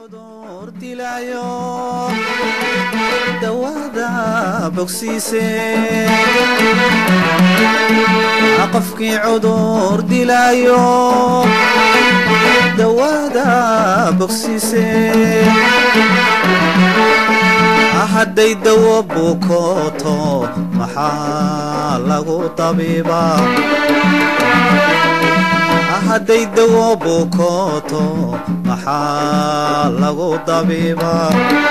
cudur dilaayo dawada bogsiise qofkii cudur dilaayo dawada bogsiise hadday dawo bukooto maxaa lagu tabiibaa hadday dawo bukooto maxaa lagu dabiibaa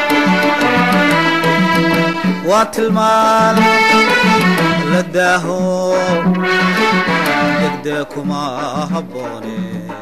waa tilmaan la daaho degdee kuma habboone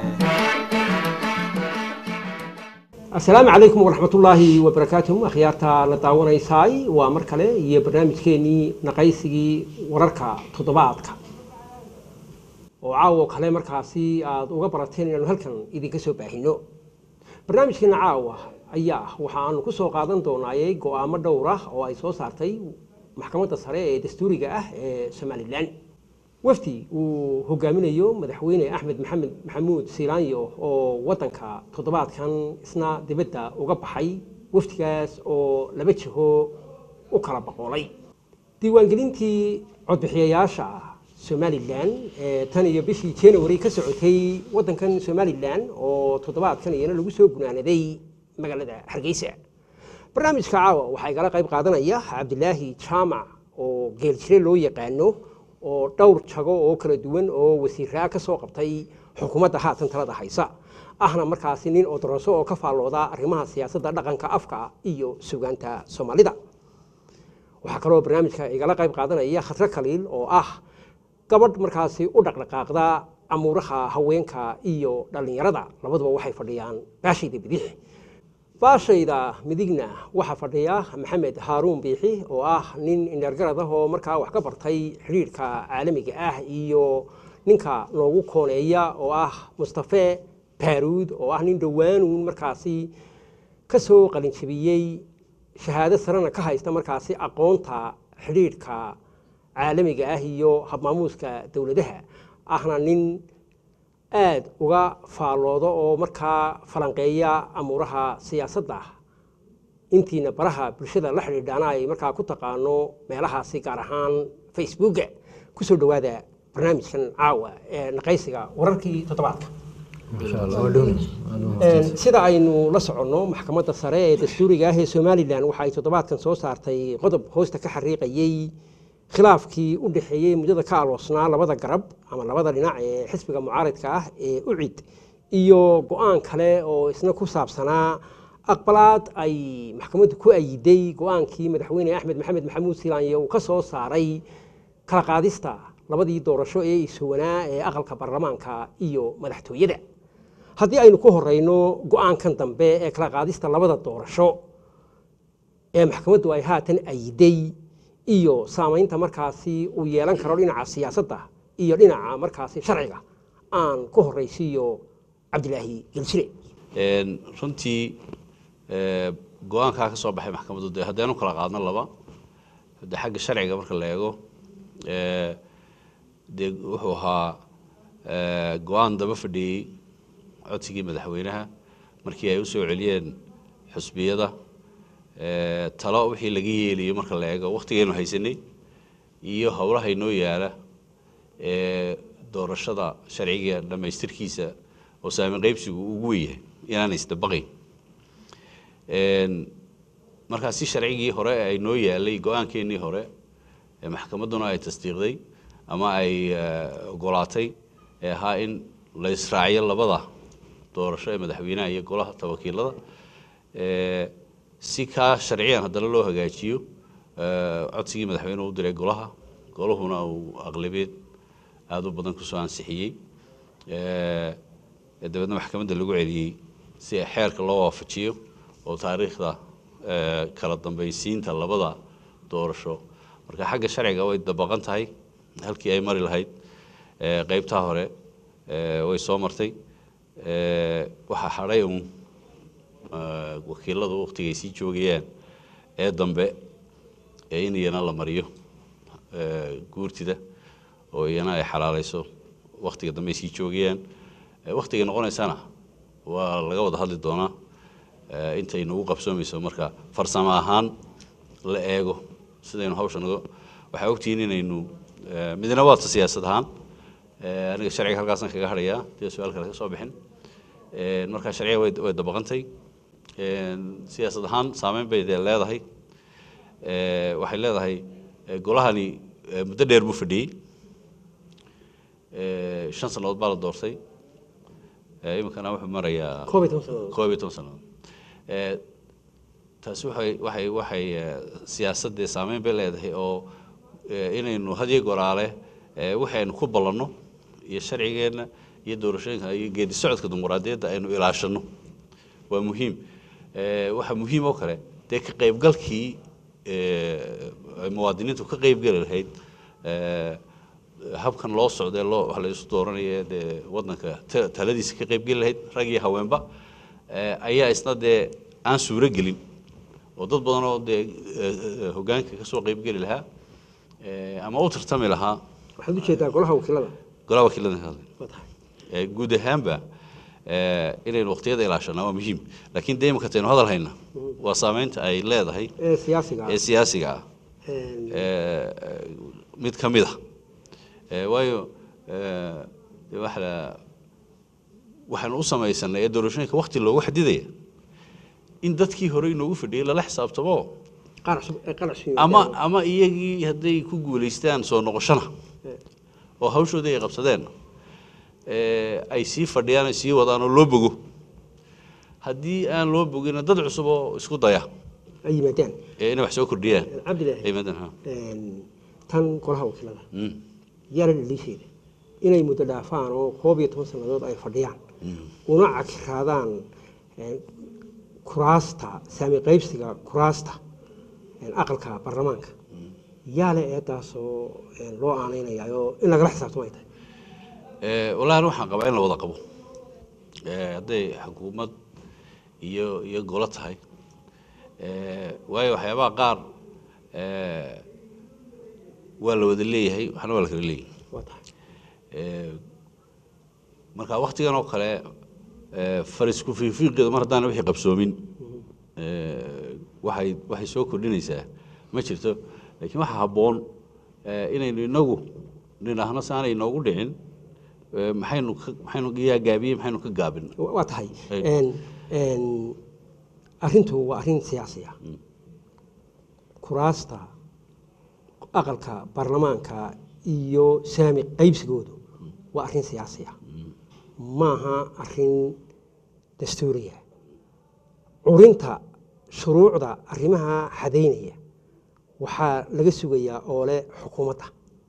asalaamu calaykum waraxmatullaahi wabarakaatuh akhyaarta la daawanaysaay waa mar kale iyo barnaamijkeenii naqaysigii wararka toddobaadka oo caawo kale markaasi aada uga barateen inaanu halkan idinka soo baahino barnaamijkeena caawa ayaa waxaanu ku soo qaadan doonaayay go-aamo dhowr ah oo ay soo saartay maxkamadda sare ee dastuuriga ah ee somalilan wafdi uu hogaaminayo madaxweyne axmed maxamed maxamuud siilaanyo oo wadanka toddobaadkan isna dibadda uga baxay wafdigaas oo laba jiho u kala boqoolay diiwaangelintii codbixiyayaasha somalilan ee tan iyo bishii january ka socotay wadankan somalilan oo toddobaadkan iyana lagu soo gunaanaday magaalada hargeysa barnaamijka caawa waxaa igala qayb qaadanaya cabdilaahi jaamac oo geeljire loo yaqaano oo dhowr jago oo kala duwan oo wasiiraa ka soo qabtay xukuumadda haatan talada haysa ahna markaasi nin odoroso oo ka faallooda arrimaha siyaasadda dhaqanka afka iyo sugaanta soomaalida waxaa kaloo barnaamijka igala qayb qaadanaya khadro kaliil oo ah gabadh markaasi u dhaqdhaqaaqda amuuraha haweenka iyo dhallinyarada labaduba waxay fadhiyaan baashayda bidix baashayda midigna waxaa fadhiya maxamed haaruun biixi oo ah nin indheergarad ah oo markaa wax ka bartay xidhiirhka caalamiga ah iyo ninka noogu kooneeya oo ah mustafe baaruud oo ah nin dhowaanuun markaasi ka soo qalinjabiyey shahaado sarena ka haysta markaasi aqoonta xidhiirhka caalamiga ah iyo habmaamuuska dowladaha ahna nin aada uga faalloodo oo markaa falanqeeya amuuraha siyaasadda intiina baraha bulshada la xidhiidhaana ay markaa ku taqaano meelahaasi gaar ahaan facebooka kusoo dhowaada barnaamijkan caawa ee naqaysiga wararkii toddobaadka sida aynu la soconno maxkamadda sare ee dastuuriga ah ee somalilan waxa ay toddobaadkan soo saartay qodob hoosta ka xariiqayey khilaafkii u dhexeeyey muddada ka aloosnaa labada garab ama labada dhinac ee xisbiga mucaaridka ah ee ucid iyo go-aan kale oo isna ku saabsanaa aqbalaad ay maxkamaddu ku ayiday go-aankii madaxweyne axmed maxamed maxamuud silaanye uu ka soo saaray kala qaadista labadii doorasho ee isuwanaa ee aqalka baarlamaanka iyo madaxtooyada haddii aynu ku horeyno go-aankan dambe ee kala qaadista labada doorasho ee maxkamaddu ay haatan ayiday iyo saamaynta markaasi uu yeelan karo dhinaca siyaasadda iyo dhinaca markaasi sharciga aan ku horeysiiyo cabdilaahi geljire runtii go-aankaa ka soo baxay maxkamaddu de haddaynu kala qaadno laba de xagga sharciga marka la eego dee wuxuu ahaa go-aan daba fadhiyey codsigii madaxweynaha markii ay u soo celiyeen xusbiyada talo wixii laga yeelayo marka la eego wakhtigaynu haysanay iyo howlaha inoo yaala ee doorashada sharciga dhammaystirkiisa oo saamin qaybsigu ugu weyahay inaana isdabaqayn markaa si sharcigii hore ay noo yaalay go-aankeennii hore ee maxkamadduna ay tasdiiqday ama ay ogolaatay ee ahaa in la israaciyo labada doorasho ee madaxweynaha iyo golaha tawakiilada si kaa sharciyan haddana loo hagaajiyo codsigii madaxweynuhu u diray golaha golahuna uu aqlabeed aada u badan kusoo ansixiyey dabeedna maxkamadda lagu celiyey si xeerka loo waafajiyo oo taariikhda kala dambaysiinta labada doorasho marka xagga sharciga way dabaqan tahay halkii ay mari lahayd qeybtaa hore way soo martay waxaa hadhay uun wakiiladu wakhtigay sii joogayaan ee dambe ee in iyana la mariyo guurtida oo iyana ay xalaalayso wakhtiga dambe ay sii joogayaan wakhtigay noqonaysana waa laga wada hadli doonaa eh, intay nagu qabsoomayso marka farsamo ahaan la eego sidaynu hawsha naga waxaa ogtihiin inaynu eh, midna waata siyaasad ahaan eh, aniga sharciga halkaasaan kaga hadhayaa dee su-aal kale ka soo bixin Eh, marka sharciga way way dabaqantay Eh, siyaasad ahaan saameyn bay dee leedahay Eh, waxay leedahay eh, golahani eh, muddo dheer buu fadhiyey Eh, shan sannadood baa la doortay Eh, iminkana wuxuu marayaa koob iyo toban sannadood koob iyo toban sannadood Eh, taasi waxay waxay waxay eh, siyaasaddee saameyn bay leedahay oo eh, inaynu hadiyo goraale eh, waxaynu ku ballanno iyo sharcigeenna iyo doorashooyinka iyo geedi socodka dimuqraadiyadda aynu ilaashanno waa muhiim Eh, waxaa muhiim oo kale dee ka qaybgalkii eh, ay muwaadiniintu ka qaybgeli lahayd eh, habkan loo socdee loo wax la isu dooranaya dee waddanka ta- taladiisa ka qaybgeli lahayd rag iyo haweenba eh, ayaa isna dee aan suuro gelin oo dad badan oo dee eh, eh, hoggaanka ka soo qaybgeli lahaa eh, ama u tartami lahaa waxaad u jeedaa golaha wakiilada golaha wakiilada ka hadlay waa tahay Eh, guud ahaanba eh, inaynu waqtiyada ilaashanaa waa muhiim laakiin dee imika taynu hadal hayna waa saameynta ay leedahay ee siyaasiga ah ee siyaasiga ah Een, Eh, mid ka mid a Eh, waayo eh, dee waxa la- waxaanu u samaysanay ee doorashooyinka waqti loogu xadidaya in dadkii hore inoogu fadhiyey lala xisaabtamo qaar cusub ee qaar cusub ama ama iyagii hadday ku guulaystaan soo noqoshona oo hawshoodii ay qabsadeen eh, ay sii fadhiyaan ay sii wadaan oo loo bogo haddii aan loo bogina dad cusub oo isku daya ay yimaadaan ee inay wax soo kordhiyaan cabdilaahi ay yimaadaan, ha. een, tan golaha wakiilada Mm. yaala dhaliisheeda inay muddo dhaafaan oo koob iyo toban sannadood ay fadhiyaan una cakiraadaan een, kuraasta saami qaybsiga kuraasta een, aqalka baarlamaanka yaale eedaasoo een, loo aanaynayaayoo in lagala xisaabtamo ay tahay Eh, wallaahi waxaan qabaa in la wada qabo Eh, hadday xukuumad iyo iyo golo tahay Eh, waayo waxyaabaha qaar eh, waa la wada leeyahay waxna waa la kala leeyahay waa tahay Eh, marka waktigan oo kale eh, farisku fiifiiqeeda mar haddaan wixii qabsoomin eh, waxay waxay soo kordhinaysaa ma jirto laakiin waxaa habboon eh, inaynu inagu nidhaahno si aanay inoogu dhicin eh, maxaynu ka maxaynu yaa gaabiyey maxaynu ka gaabin Wa- waa tahay Ay. Een, een, arrintu waa arrin siyaasi ah kuraasta aqalka baarlamaanka iyo saami qaybsigoodu waa arrin siyaasi ah maaha arrin dastuuriya curinta shuruucda arrimaha xadaynaya waxaa laga sugayaa oo leh xukuumadda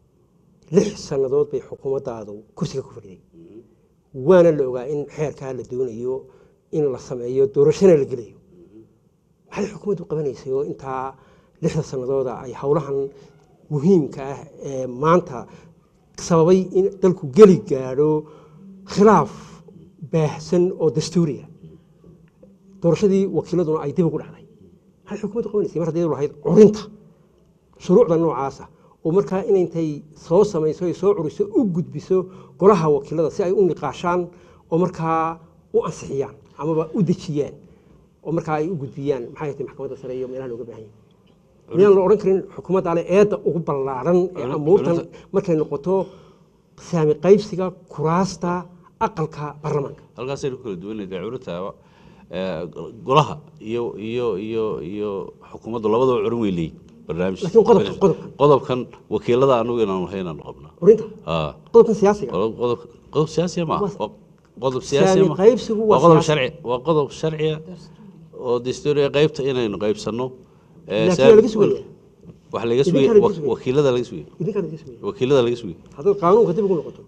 lix sannadood bay xukuumaddaadu kursiga ku fadhiday waana la ogaa in xeerkaa la doonayo in la sameeyo doorashana la gelayo maxay xukuumaddu qabanaysay oo intaa lixda sannadooda ay howlahan muhiimka ah ee maanta sababay in dalku geli gaadho khilaaf baahsan oo dastuuriya doorashadii wakiiladuna ay dib ugu dhacday maxay xukuumaddu qabanaysay mar haddii lahayd curinta shuruucda noocaasa oo markaa inayntay soo samayso ay soo curiso u gudbiso golaha wakiilada si ay u niqaashaan oo markaa u ansixiyaan amaba u dejiyaan oo markaa ay u gudbiyaan maxay tahay maxkamadda sare iyo meelaha looga baahan yahay miyaan la odhan karin xukuumadda ale eedda ugu ballaaran ee Culimada- amuurtan culimada- markay noqoto saami qaybsiga kuraasta aqalka baarlamaanka halkaasaynu ku kala duwanayda curinta eh, golaha iyo iyo iyo iyo xukuumaddu labadaba curin wey leeyihin barnaamij Laakiin qodobka- qodobka. qodobkan wakiilada anagu inaanu lahayn aanu qabnaa curinta Ah. qodobkan siyaasiga qodob qodob qodob siyaasiya ma Waa- Waa qodob siyaasiya saami ma qaybsigu waa waa qodob siyaasi. sharci waa qodob sharciya oo dastuuriya qaybta inaynu qaybsanno Eh, Laakiin saami- waa laga sugaya. waxa laga sugaya Idinkaa laga wa- sugaya. wakiilada laga sugaya idinkaan idin sugaya wakiilada laga sugaya haddaad qaanuunka dib ugu noqoto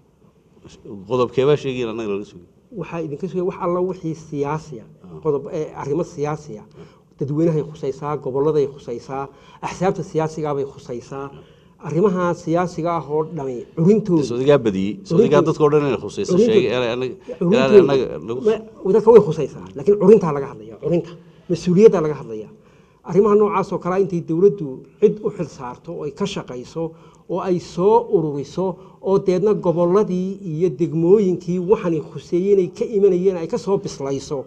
qodobkeebaa sheegayin annaga laga sugaya waxaa idinka sugaya wax alla wixii siyaasiya qodob ee arrimo siyaasiya dadweynahay khusaysaa goboladay khusaysaa axsaabta siyaasigaabay khusaysaa arrimaha siyaasiga ah oo dhami curintooda sodigaa badiyey sodigaa dadka o dhan inay khusayso Curinta- sheegay inay anaga inaan curintooda- annaga lagu ma- dadka way khusaysaa laakiin curintaa laga hadlaya curinta mas-uuliyaddaa laga hadlaya arrimaha noocaas oo kale intay dowladdu cid u xil saarto oo ay ka shaqayso oo ay soo ururiso oo deedna gobolladii iyo degmooyinkii waxaanay khuseeyeen ay ka imanayeen ay ka soo bislayso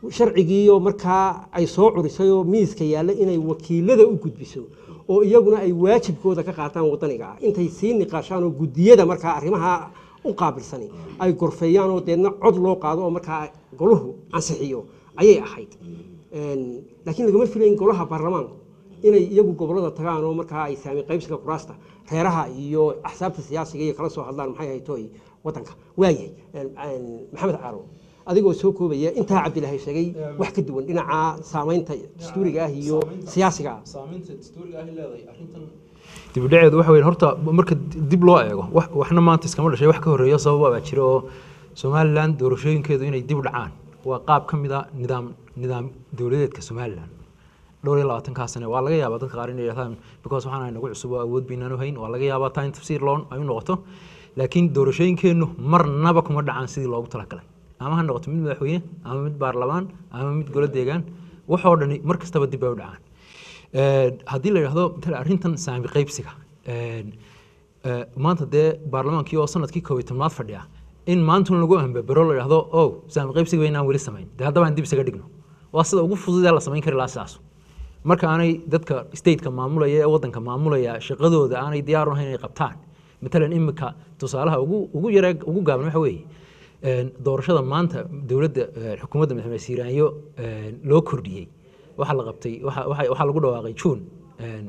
sharcigiioo markaa ay soo curisay oo miiska yaalla inay wakiilada u gudbiso oo iyaguna ay waajibkooda ka qaataan wadaniga ah intay sii niqaashaan oo guddiyada markaa arrimaha u qaabilsani ay gorfeeyaan oo deedna cod loo qaado oo markaa goluhu ansixiyo ayay ahayd Een, laakiin lagama filayn golaha baarlamaanku inay iyagu gobolada tagaan oo markaa ay saami qaybsiga kuraasta reeraha iyo axsaabta siyaasiga iyo kala soo hadlaan maxay ahayd tooy wadanka waayahay Een, een, maxamed caaro adigoo soo koobaya intaa cabdilaahi sheegay wax ka duwan dhinaca saamaynta dastuuriga ah iyo siyaasiga ah saamaynta dastuuriga ah leedahay arrintan dibudhaceedu waxa weeye horta marka dib loo eego wax waxna maanta iskama dhashay wax ka horreeyo sababa baa jira oo somalilan doorashooyinkeedu inay dib u dhacaan waa qaab ka mid a nidaam nidaam dowladeedka somalilan dhowr iyo labaatankaa sane waa laga yaabaa dadka qaar inay yidhahdaan because waxaan ahay nagu cusub oo awood baynaan u hayn waa laga yaabaa taa in tafsiir loon ay u noqoto laakiin doorashooyinkeennu marnaba kuma dhacaan sidii loogu talagalay ama ha noqoto mid madaxweyne ama mid baarlamaan ama mid golo deegaan waxoo dhani mar kastaba dib bay u dhacaan Een, haddii la yidhahdo matala arrintan saami qaybsiga een, ee, maanta dee baarlamaankii oo sanadkii koob iyo tobnaad fadhiya in maantun lagu ambabaro la yidhahdo o saami qaybsiga inaan weli samayn dee haddaba aan dib isaga dhigno waa sida ugu fududee la samayn kari lahaa sidaas marka aanay dadka stateka maamulaya ee wadanka maamulaya shaqadooda aanay diyaar u ahayn inay qabtaan matalan imika tusaalaha ugu ugu yaree ugu gaaban waxa weeye een, doorashada maanta dowladda ee, xukuumadda madaxweyne siiraanyo een, loo kordhiyey waxaa la qabtay waxa- waxa waxaa lagu dhawaaqay june een,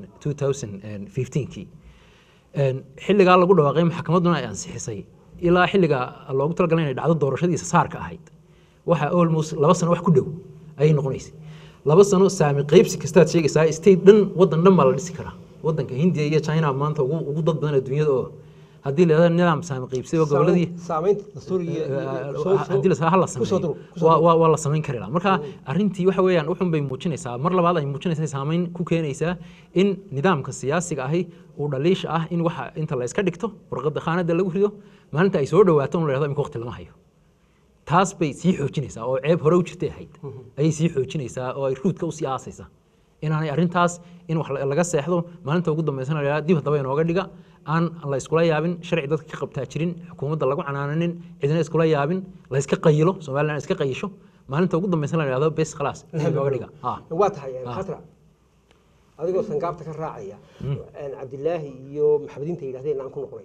2015kii Een, xilligaa lagu dhawaaqay maxkamadduna ay ansixisay ilaa xilligaa loogu talagalay inay dhacdo doorashadiisa saarka ahayd waxa almost laba sano wax ku dhow ayay noqonaysay laba sano saami qaybsi kastaad sheegaysaa state dhan waddan dhan baa la dhisi karaa waddanka hindiya iyo china maanta ugu ugu dad badan adduunyada oo haddii la yidhahdo nidaam saami qaybsi oo goboladii saamaynta dastuuriga iyo- soo- soo- haddii la sameeyo, ha la kusoo duro, sameeyo kusoo waa duro. waa- waa la samayn kari lahaa marka arrintii waxa weeyaan wuxun bay muujinaysaa mar labaad ay muujinaysaa saamayn ku keenaysaa in nidaamka siyaasiga ahi uu dhaliisha ah in waxa inta la iska dhigto warqadda khaanada lagu rido maalinta ay soo dhawaato un la yidhahdo imika waqti lama hayo taas bay sii xoojinaysaa oo ceeb hore u jirtay ahayd ayay sii xoojinaysaa oo ay ruudka usii aasaysaa inaanay arrintaas in wax la- laga seexdo maalinta ugu dambeysana la yidhahdo dib haddaba inooga dhiga aan la iskula yaabin sharci dadka ka qabtaa jirin xukuumadda lagu canaananin cidina iskula yaabin la iska qayilo somalilan iska qayisho maalinta ugu dambeysana la yidhahdo bes khalaas dib inooga dhiga Ah. waa tahay Ah. khatra adigoo sangaabta ka raacaya een, cabdilaahi iyo maxamediinta yidhahdeen aan ku noqonay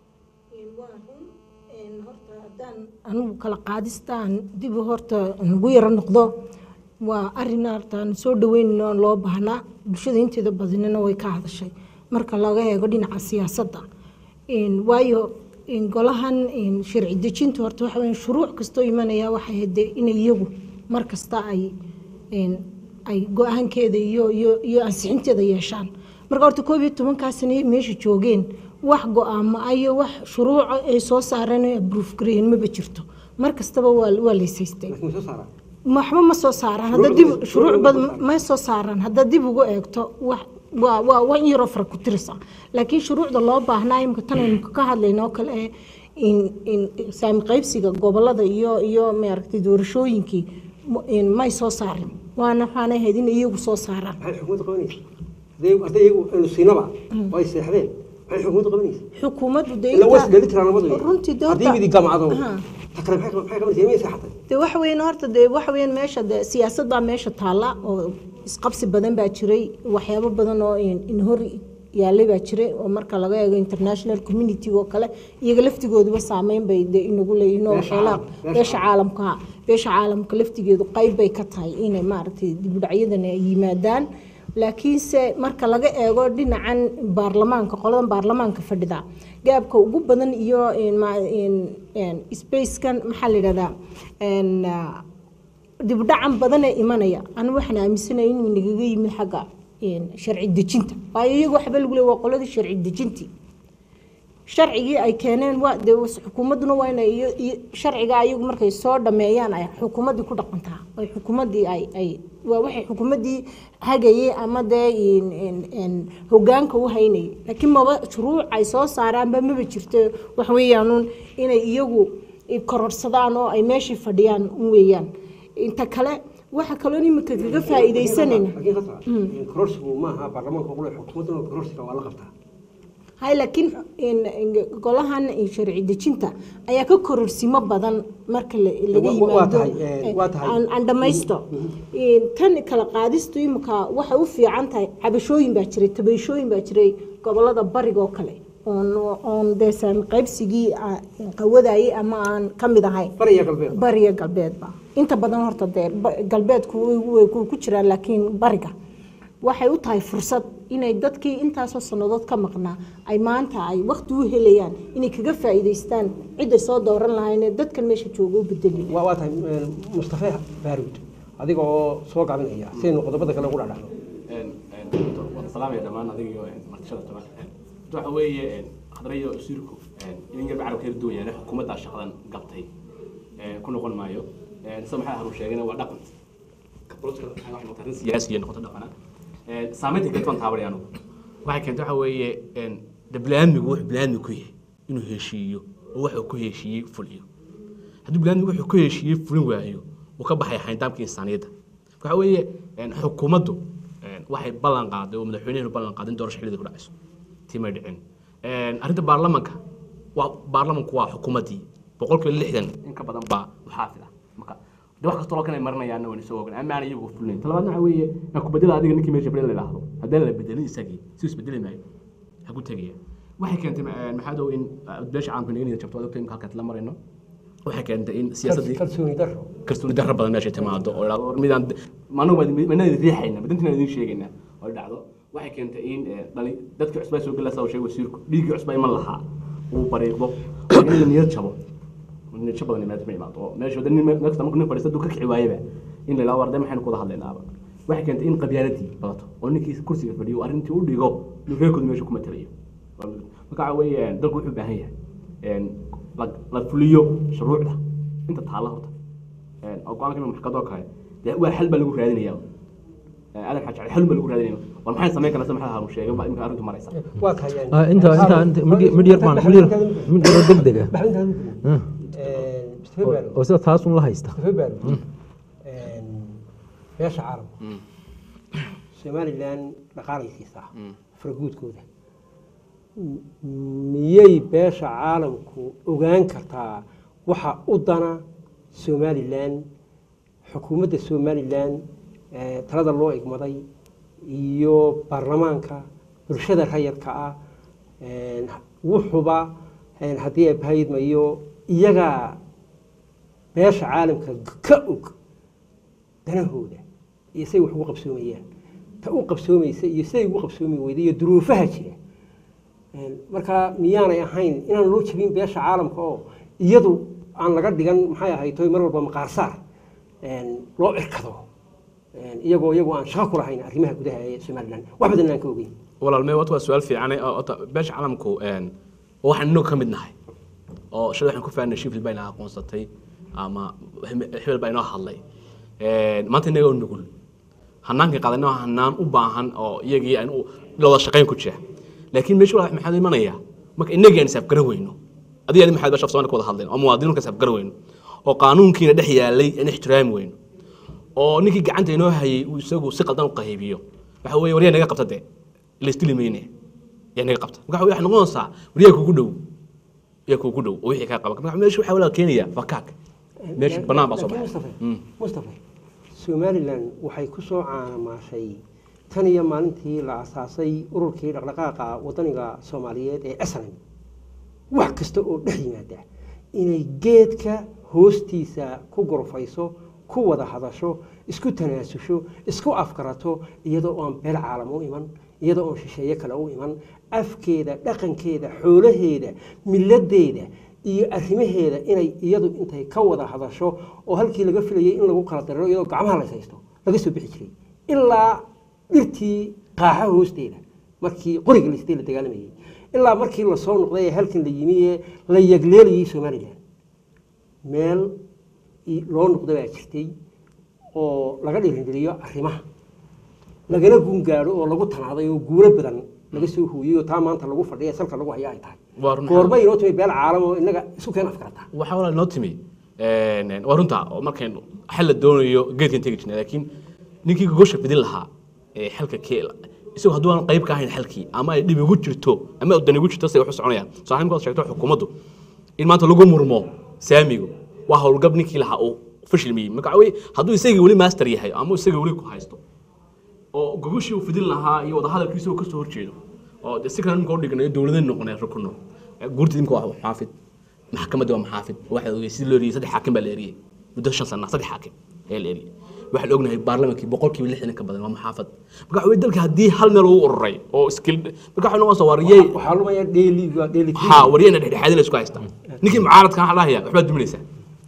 waa run een, horta haddaan anigu kala qaadistaan dib horta ugu yaro noqdo waa arin hortaan soo dhaweynayno oon loo baahnaa bulshada inteeda badinina way ka hadashay marka laga eego dhinaca siyaasadda Een, waayo een, golahan een, sharci dejinta horta waxa weeye shuruuc kastoo imanaya waxay ahayd dee inay iyagu mar kasta ay een, ay go-aankeeda iyo iyo iyo ansixinteeda yeeshaan marka horta koob iyo tobankaa sane meesha joogeen wax go-aamo ah iyo wax shuruuca ay soo saareen ay abruuf gareeyeen maba jirto mar kastaba waa waa laysaystay laakiin soo saara waxba ma soo saaraan hadda dib shuruuc badan ma soo saaraan hadda dib ugu eegto wax waa waa waa in yaroo fara ku tirisa laakiin shuruucda loo baahnaa imika tan aynu ka hadlayno oo kale ee in in saami qaybsiga gobolada iyo iyo maaragtay doorashooyinkii m- in may soo saarin waana waxaana ahayd in iyagu soo saaraan maxay xukuumadda qabanaysa hadday hadday iyagu aynu siinaba oo ay seexdeen maxay xukuumadda qabanaysa xukuumaddu dee ila inta- was dheeli tiraan labadu runtii dee haddii horta- midi gamcado Aha. ta kale maxay maxay qabanaysa miyay seexatay de waxa weyn horta de waxa weyn meesha de siyaasad baa meesha taalla oo isqabsi badan baa jiray waxyaabo badan oo in in hor yaalay baa jiray oo marka laga eego international community oo kale iyaga laftigooduba saameyn bay de inagu leeyihiin oo Beesha waxyaalaha caalam- beesha beesha caalamka ha beesha caalamka laftigeedu qayb bay ka tahay inay maaragtay dibudhacyadan ay yimaadaan laakiinse marka laga eego dhinacan baarlamaanka qoladan baarlamaanka fadhida gaabka ugu badan iyo in ma- in- in spacekan maxaa la yidhahdaa in, ah, dibdhacan badan ee imanaya anigu waxaan aaminsanaya inuu nagaga yimid xagga in, sharci dejinta waayo iyagu waxba lagu leeya waa qoladii sharci dejintii sharcigii ay keeneen waa dee xukuumadduna waa inay iyo- iyo sharciga ayagu markay soo dhameeyaan ay xukuumaddii ku dhaqantaa ay xukuumaddii ay ay waa waxay xukuumaddii hagayay ama dee in- in- in hoggaanka u haynayay laakiin maba shuruuc ay soo saaraanba maba jirto wax weeyaanuun inay iyagu kororsadaan oo ay meeshii fadhiyaan un weeyaan inta kale waxa kaloo imika kaga faa'iidaysanayna laakiin khatra kororsigu maaha baarlamaanka qule xukuumadduna kororsiga waa la qabtaa hay laakiin in- in- golahan sharci dejinta ayaa ka kororsimo badan marka la- laga Wa- wa- waa yimaado tahay, eh, waa tahay. aan aan dhamaysto In tan kala qaadistu imika waxay u fiican tahay cabashooyin baa jiray tabeeshooyin baa jiray gobolada bariga oo kale oon oon deesan qaybsigii ah, qawadayay ama aan ka mid ahayn bariya galbeed bariga galbeedba inta badan horta dee ba- galbeedku way- way ku ku jiraan laakiin bariga waxay u tahay fursad inay dadkii intaasoo sannadood ka maqnaa ay maanta ay waqti u helayaan inay kaga faa'iidaystaan cidday soo dooran lahayn ee dadkan meesha jooga u bedeli waa waa tahay eh, mustafa baaruud adiga oo soo gaabinaya sidaynu qodobada kale ugu dhacdhacno wada salaamaya dhammaan adiga iyo martishada toban waxa weeye hadrayo wasiirku in yarba carabka yar duwan yahay xukuumaddaa shaqadan gabtay ku noqon maayo sida maxaa haru sheegayna waa dhaqan arrin siyaasiya noqoto dhaqana saameynta keentay waan taabanaya anugu waxay keentay waxa weeye de biniaadmigu wuxuu biniaadmi ku yahay inuu heshiiyo oo wuxuu ku heshiiyey fuliyo haddii biniaadmigu wuxuu ku heshiiyey fulin waayo uu ka baxaya xayndaamka insaaniyadda waxa weeye xukuumaddu waxay ballan qaaday oo madaxweynuhu ballan qaaday in doorasho xilliga ku dhacayso timay dhicin arrinta baarlamanka waa baarlamanku waa xukuumaddii boqolkiiba lixdan in ka badan baa muxaafid ah marka de wax kastoo kan ay maranayaanna waan isoo ogan ama aan iyagu fulinayn talabaadna waxa weeye aan ku bedela adiga ninkii meesha fadhiya la idhaahdo haddaan la bedelin isagii si isbedeli maayo ha ku tegaya waxay keentay maxaa dow in beesha caamka inay jabto adogta imka halkaad la marayno waxay keentay in siyaasaddii kalsooni daro kalsooni darro badan meesha timaado oo idhahdo war midaan maanagu manaan idin riixayna madantina idin sheegayna oo dhacdo waxay keentay in dhali dadka cusbaa soo gelasa sheegay wasiirku dhiiggii cusbaa iman lahaa uu bariiqdo oo in la niyad jabo niyad jab badan imaad ma imaado oo meesha wada nin meel kasta markuu nin fadhiista duu ka kici waayaba in la idhahdo warde maxaynu kuwada hadlaynaaba waxay keentay in qabyaaladii badato oo ninkii kursiga fadhiyo uu arrintii u dhigo inuu reerkooda meesha ku matalayo marka waxa weeye dalku wuxuu u baahan yahay la- la fuliyo shuruucda inta taalla horta oo go-aanka imika maxkamadoo kale dee waa xal baa lagu raadinaya aadan xaaj xal baa lagu raadinaya war maxay samayn karnaa sida maxaa haru sheegay baa imika arrintu maraysa waa tahay yani- Ah, inta inta inta mid mid yar baan mid yar mid yar oo degdeg ah baxrintaadu Ah, Eh, mustafa oo- baaruud oo sida taas un la haysta mustafa baaruud beesha caalamka somalilan dhaqaalaysiisaa faraguudkooda M- miyay beesha caalamku ogaan kartaa waxa u dana somalilan xukuumadda somalilan eh, talada loo igmaday iyo baarlamaanka bulshada rayadka ah eh, wuxuba eh, haddii ay bahayidmayo iyagaa beesha caalamka ka og danahooda iyo say wax ugu qabsoomayaan ta u qabsoomaysa iyo siday ugu qabsoomi weyda iyo duruufaha jira Een, marka miyaanay ahayn inaan loo jebin beesha caalamka oo iyadu aan laga dhigan maxay ahayd toy mar walba maqaarsaar een, loo irkado Een, iyagoo iyagoo aan shaqo ku lahayn arrimaha gudaha ee somalilan wax badan aan ka ogeyn walaalmey wata waa su-aal fiican oo ota beesha caalamku waxaan inagu ka mid nahay oo shalay waxaan ku fahanay shifil baa inaa aqoonsatay ama hebel baa inoo hadlay maanta inaga oo nugul hanaankii qaadana waa hanaan u baahan oo iyagii aan u- la wada shaqayn ku jira laakiin meesha waa maxaa imanaya marka inagii aan isaafgaran weyno adiga adi maxaad bashaf soomaali ka wada hadleen oo muwaadiniinka isaafgaran weyno oo qaanuunkiina dhex yaalay aan ixtiraami weyno oo ninkii gacanta inoo hayay uu isagu si qaldan u qaybiyo waxa weeye waryaa naga qabta dee laistili mayne yaa naga qabta marka waxay noqonaysaa waryaa kugu dhow yaa kugu dhow oo wixii kaa qaban marka meesha waxaa walaa keenaya fakaak meesha banaan baa soo Laakiin baxay Mustafa, Mustafa somalilan waxay ku soo caanamaashay tan iyo maalintii la asaasay ururkii dhaqdhaqaaqa wadaniga soomaaliyeed ee snm wax kasta oo dhex yimaada inay geedka hoostiisa ku gorfayso ku wada hadasho isku tanaasusho isku afkarato iyadoo oon beel caalam u iman iyadoo oon shisheeye kale u iman afkeeda dhaqankeeda xoolaheeda miladeeda iyo arrimaheeda inay iyadu intay ka wada hadasho oo halkii laga filayay in lagu kala dariro iyadoo gacmaha la haysto laga soo bixi jiray ilaa dhirtii qaaxa hoosteeda markii qoriga laystay la dagaalamayay ilaa markii lasoo noqday ee halkan la yimi ee la yagleelayay somalilan meel i- loo noqda baa jirtay oo laga dhiirigeliyo arrimaha lagana gungaadho oo lagu tanaaday oo guulo badan laga soo hooyey oo taa maanta lagu fadhiya salka lagu haya ay tahay Waa run- goorma inoo timi beel caalam oo inaga isu keen afkarata waxaa walaa inoo timi waa runta oo markaynu xal la doonayo geedkan tegi jirnay laakiin ninkii gogosha fidin lahaa ee xalka ke isagu hadduu aan qayb ka ahayn xalkii ama ay dhib igu jirto ama dan igu jirto say wax u soconayaan saaxiibka waad sheegto xukuumaddu in maanta lagu murmo saamigu waa howlgab ninkii lahaa uu fashilmiyey marka wey hadduu isagii weli master yahay ama isagii weli ku haysto oo gogoshii uu fidin lahaa iyo wadahadalkiisa uu kasoo horjeedo oo de si kale nimka udhignayo dowladeen noqonay rukuno guurta nimka waa maxaafid maxkamadda waa maxaafid waxa ogey si loo eriyey saddex xaakim baa la eriyey muddo shan sana saddex xaakim ayaa la eriyey waxaa la ognahay baarlamankii boqolkiiba lixdan ka badan waa maxaafad marka waxa wey dalka haddii hal meel uu ururay oo iskil marka waxa noqon wariyey waxaa lumaya dheeli waa dheeli ha wariyeyna dhexdhexaadin la isku haystaa ninkii mucaaradka waxaa lahaya waxbaad duminaysaa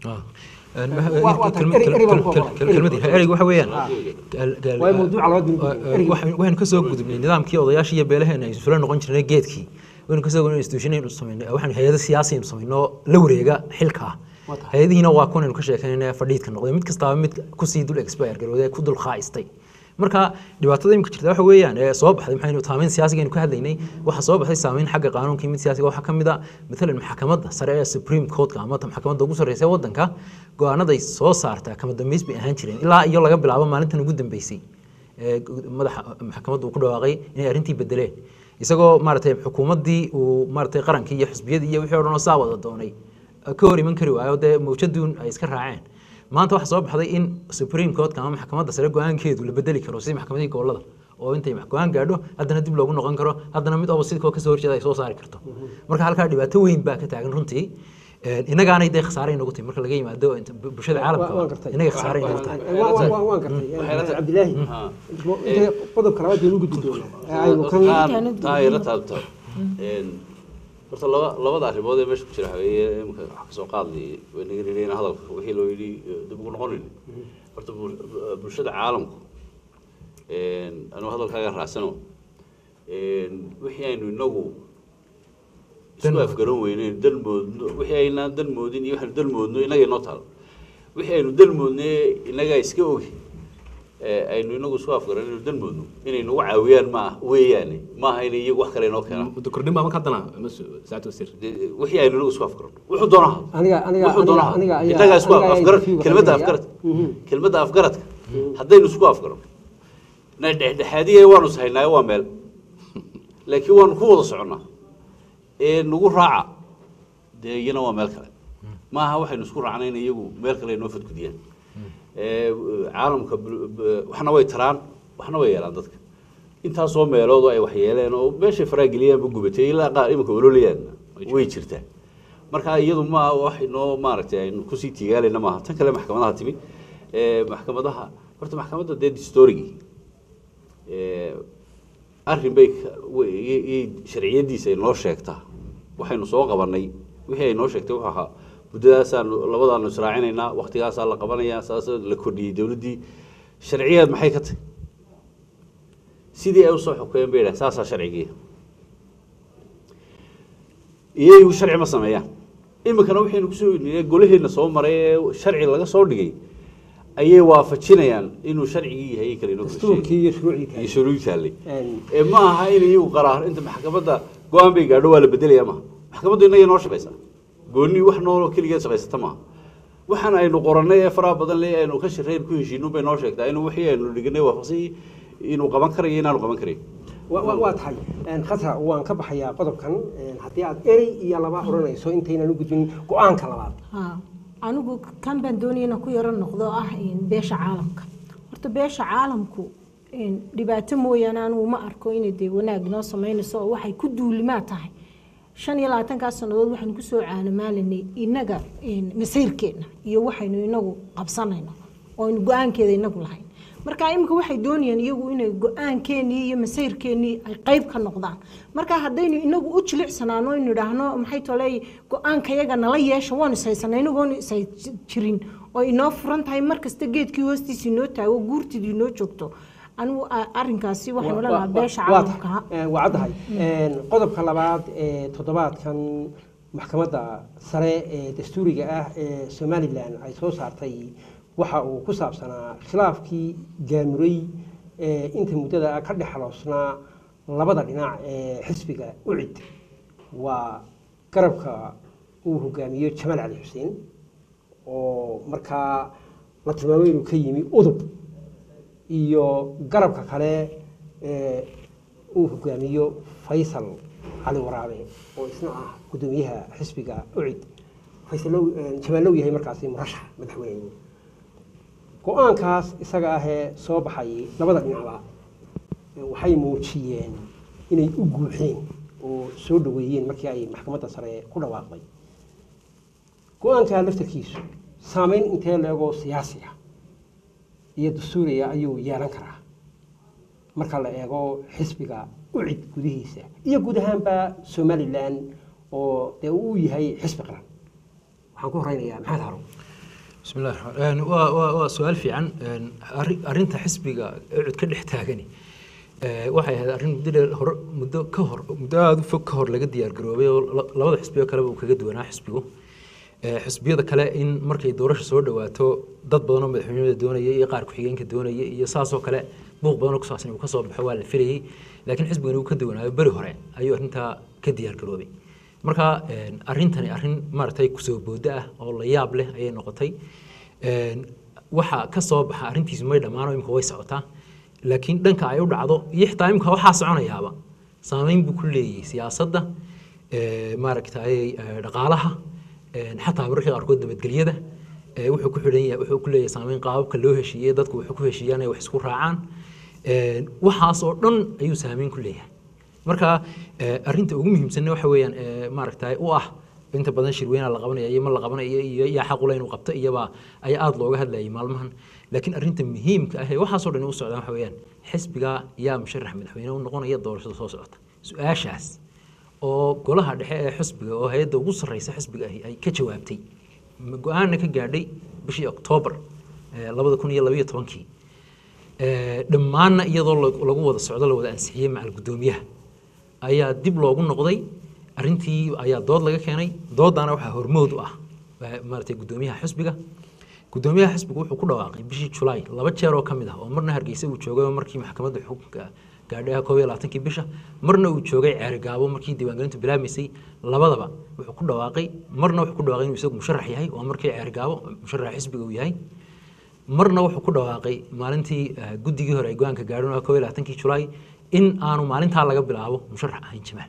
Waa- waa tahay, eri- eri baan ku ogolaan. kelmadii ereyga waxa weeyaan waa mawduuca loo dimi waxaynu ka soo gudubnay nidaamkii odayaashii iyo beelaheena ay isula noqon jirnay geedkii waynu kasoo gudubnay institution aynu samaynay waxaanu hay-ado siyaasi aynu samayno la wareega xilka hay-adihiina waa kuwan aynu ka sheekaynayna fadhiidka noqday mid kastaaba mid kusii dul expire garowday ku dul khaaistay marka dhibaatada imika jirta waxa weeyaan ee soo baxday maxaynu saameyn siyaasiga aynu ka hadlaynay waxaa soo baxday saameyn xagga qaanuunkii mid siyaasiga waxaa ka mid a matalan maxkamadda sare ee supreme courtka ama ta maxkamadda ugu sarreysa ee waddanka go-aanaday soo saartaa kama dambeys bay ahaan jireen ilaa iyo laga bilaabo maalintan ugu dambeysay ee madaxa maxkamadda uu ku dhawaaqay inay arrintii bedeleen isagoo maaragtay xukuumaddii uu maaragtay qarankii iyo xisbiyadii iyo wixii o dhan oo saa wada doonay ka hor iman kari waayo dee mawjaduun ay iska raaceen maanta waxaa soo baxday in supreme courtka ama maxkamadda sare go-aankeedu la bedeli karo sidii maxkamadihii gobolada oo intay go-aan gaadho haddana dib loogu noqon karo haddana mid oba sidkoo kasoo horjeeda ay soo saari karto marka halkaa dhibaato weyn baa ka taagan runtii innagaanay dee khasaare inagu tahay marka laga yimaado inta bulshada caalamka waan gartay inaga khasaare inagu tahay waan gartay cabdilaahi intay qodobka labaad baynu gudbi doonaa aynu kan taayaro taabto horta laba labada arrimood ee meesha ku jira haweeye imika wax kasoo qaadlay waynaga nidhayna hadalka wixii loo yidhi dib ugu noqonayn horta bul- bulshada caalamku anuu hadalkaaga raacsano wixii aynu inagu isku afgaran weyneyn dan moodno wixii aynaan dan moodin iyo waxaynu dan moodno inaga inoo taalo wixii aynu dan moodne inagaa iska ogi ee aynu inagu isku afgaran inaynu dan moodno inay nagu caawiyaan ma weeyaane maaha inay iyagu wax kale inoo keenaan muddo kordhin baa marka haddana saacad wasiir dee wixii aynu inagu isku afgaran wuxuu doonaa aniga aniga wuxuu doonaa aniga ayaa innagaa isku aniga ayaa afgaran interview-ga kelmadda qabanaya. afgaradka kelmadda afgaradka haddaynu isku afgaran na dhexdhexaadiya waanu sahaynaayo waa meel laakiin waanu ku wada soconnaa ee nagu raaca dee iyana waa meel kale maaha waxaynu isku raacnay in iyagu meel kale inoo fadgudiyaan ee caalamka bul- b- waxna way taraan waxna way yeelaan dadka intaasoo meelood oo ay wax yeeleen oo meeshay faraageliyaanba gubatay ilaa qaar iminka ololayaan way jirtaa marka iyadu ma wax inoo maaragtay aynu kusii tiigaalayna maaha tan kale maxkamadaha timi ee maxkamadaha horta maxkamadda dee distorigi arrin bay ka- way- i- i- sharciyadiisa ay noo sheegtaa waxaynu soo qabanay wixii ay noo sheegtay wuxuu ahaa muddadaasaanu labadaanu israacinaynaa waktigaasaa la qabanayaa saas la kordhiyey dowladdii sharciyeed maxay ka tahay sidii ay usoo xukeen bay yidhahan saasaa sharcigii iyagu sharci ma sameeyaan iminkana waxaynu kusoo niyey golaheenna soo maray ee sharci laga soo dhigay ayay waafajinayaan inuu sharcigii yahay kale inoo dastuurkii iyo shuruucdii iyo kale shuruucii taallay Een, ee ma aha in iyagu qaraar inta maxkamadda go-aan bay gaadho waa la bedelaya maaha maxkamaddu innaga noo shaqaysaa goonni wax nooloo keligeed shaqaysata maaha waxaan aynu qorannay ee faraha badan le aynu ka shirayn ku heshiino bay noo sheegtaa inuu wixii aynu dhiganay waafaqsan inuu qaban karayo inaanu qaban karayn wa- wa- waa tahay Een, khatra waan ka baxayaa qodobkan Een, haddii aad erey iyo laba odhanayso intaynan u gudbin go-aanka labaad haa anigu kan baan doonaya inaan ku yaro noqdo ah een, beesha caalamka horta beesha caalamku een, dhibaato mooyaane anigu ma arko inay dee wanaag noo samaynayso oo waxay ku duulimaa tahay shan iyo labaatankaas sannadood waxaynu kusoo caalamaalanay inaga een, masiirkeenna iyo waxaynu inagu qabsanayno oo aynu go-aankeeda inagu lahayn marka imika waxay doonayaan iyagu inay go-aankeenii iyo masayrkeenii ay qayb ka noqdaan marka haddaynu inagu u jilicsanaano aynu idhaahno maxay toley go-aankayaga nala yeesha waanu ishaysanay inagoonu ishay jirin oo inoo furan tahay markasta geedkii hoostiisa inoo taago guurtidii inoo joogto anigu a- arrinkaasi waxaan odhan lahaa beesha waa caalamka ha tahay waa caddahay Een, qodobka labaad ee toddobaadkan maxkamadda sare ee dastuuriga ah ee somalilan ay soo saartay waxa uu ku saabsanaa khilaafkii gaamuray ee inta muddada ka dhexloosnaa labada dhinac ee xisbiga ucid waa garabka uu hogaamiyo jamaal cali xuseen oo markaa la tilmaamay inuu ka yimi udub iyo garabka kale ee uu hogaamiyo faysal cali waraabe oo isna ah gudoomiyaha xisbiga ucid faysalow jamaalow yahay markaasi murashax madaxweyne go-aankaas isaga ahee soo baxay labada dhinacba waxay muujiyeen inay u guuxeen oo soo dhaweeyeen markii ay maxkamadda sare ku dhawaaqday go-aanka laftarkiisu saameyn intee leegoo siyaasi ah iyo dastuuriya ayuu yeelan karaa marka la eego xisbiga ucid gudihiisa iyo guud ahaanba somalilan oo dee uu yahay xisbi qaran waxaan ku horeynayaa maxamed harow بسم الله الرحمن waa waa waa su-aal fiican arri- arrinta xisbiga cud ka dhex taagani ee, waxay ahayd arrin muddo dheer hore muddo ka hor muddo aada u fog ka hor laga diyaar garoobay oo la- labada xisbiyo kaleba uu kaga duwanaa xisbigu Ee, xisbiyada kale in markay doorasho soo dhawaato dad badan oo madaxweynimada doonaya iyo qaar ku-xigeenka doonaya iyo saasoo kale buuq badan oo ku saabsan uu ka soo baxo waa la filayay laakiin xisbigani uu ka duwanaayo beri hore ayuu arrintaa ka diyaar garoobay marka een, arrintani arrin maaragtay kusoo booda ah oo la yaab leh ayay noqotay Een, waxa ka soo baxa arrintiisu may dhammaano imika way socotaa laakiin dhanka ay u dhacdo iyo xitaa imika waxaa soconayaaba saameyn buu ku leeyahay siyaasadda ee, maaragtay ee, dhaqaalaha een, xataa mararka qaarkood nabadgelyada ee, wuxuu ku xidhan yahay wuxuu ku leeyahay saameyn qaababka loo heshiiyey dadku wuxuu ku heshiiyaan inay wax isku raacaan Een, waxaas oo dhan ayuu saameyn ku leeyahay marka ee, arrinta ugu muhiimsanna waxa weeyaan ee, maaragtay u ah inta badan shirweyna la qabanaya iyo ma la qabanaya iyo yaa xaq u leh inuu qabto iyaba ayaa aada looga hadlayay maalmahan laakiin arrinta muhiimka ah ee waxaasoo dhan u socdaan waxa weeyaan xisbiga yaa musharax madaxweyne u noqonaya doorashada soo socota su-aashaas oo golaha dhexe ee xisbiga oo hay-adda ugu sarreysa xisbiga ahi ay ka jawaabtay ma go-aanna ka gaadhay bishii oktoobar ee, labada kun iyo labayo tobankii Ee, dhammaanna iyadoo lag- lagu wada socdo la wada ansixiyey macal guddoomiyaha ayaa dib loogu noqday arrintii ayaa dood laga keenay doodana waxaa hormood u ah ee, maaragtay guddoomiyaha xisbiga guddoomiyaha xisbiga wuxuu ku dhawaaqay bishii julaay laba jeer oo ka mid ah oo marna hargeysa uu joogay oo markii maxkamadda xukunka gaadhay ah koob iyo labaatankii bisha marna uu joogay ceerigaabo markii diiwaangelintu bilaabmaysay labadaba wuxuu ku dhawaaqay marna wuxuu ku dhawaaqay inuu isagu musharax yahay oo markii ceerigaabo musharaxa xisbiga uu yahay marna wuxuu ku dhawaaqay maalintii eh, guddigii hore ay go-aanka gaadhin oo koob iyo labaatankii julaay in aanu maalintaa laga bilaabo musharax ahayn jamaal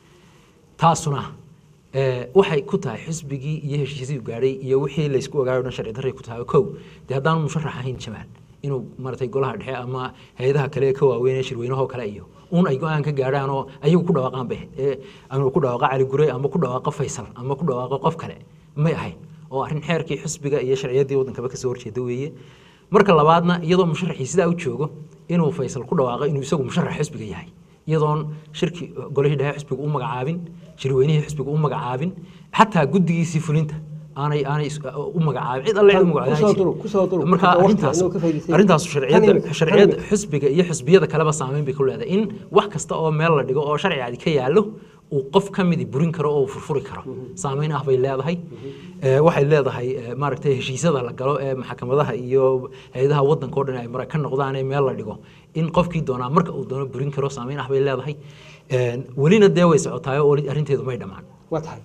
taasuna ee, waxay ku tahay xisbigii iyo heshiisyadii uu gaadhay iyo wixii laysku ogaayo o dhan sharci darray ku tahay kow dee haddaanu musharax ahayn jamaal inuu maratay golaha dhexe ama hay-adaha kale ee ka waaweyn ee shirweynahoo kale iyo un ay go-aan ka gaadhaan oo ayagu ku dhawaaqaan bay ahayd. ee ama ku dhawaaqa cali gure ama ku dhawaaqa faysal ama ku dhawaaqa qof kale may ahayn oo arrin xeerkii xisbiga iyo sharciyadii waddankaba kasoo horjeeda weeye marka labaadna iyadoo musharaxii sidaa u joogo inuu faysal ku dhawaaqo inuu isagu musharax xisbiga yahay iyadoon shirki golihii dhexe xisbiga u magacaabin shirweynihii xisbiga u magacaabin xataa guddigiisii fulinta aanay aanay is- u magacaabin cid alle cid u magacaabin Kusoo duru, kusoo duru. marka Waqti arrintaas inuu ka faa'iidaystay. arrintaas Tan sharciyada imika, tan sharciyada imika. xisbiga iyo xisbiyada kaleba saameyn bay ku leedahay in wax kasta oo meel la dhigo oo sharcigaadi ka yaallo uu qof ka midi burin karo oo uu furfuri karo saameyn ah bay leedahay Ee, waxay leedahay ee, maaragtay heshiisyada la galo ee maxkamadaha iyo hay-adaha waddanka oo dhan ay mara ka noqdaan ee meel la dhigo in qofkii doonaa marka uu doono burin karo saameyn ah bay leedahay Een, welina dee way socotaay oo weli arrinteedu may dhammaan waa tahay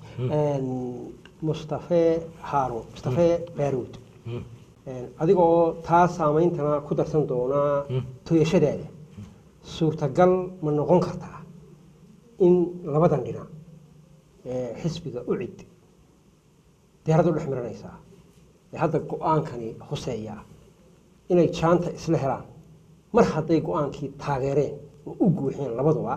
mustafe haarun mustafe baaruud adiga oo taa saameyntana ku darsan doonaa toyashadaada suurtagal ma noqon kartaa in labadan dhinac ee xisbiga ucid deerad u dhex miranaysaa ee hadda go-aankani hoseeya inay jaanta isla helaan mar hadday go-aankii taageereen oo u guuxeen labaduba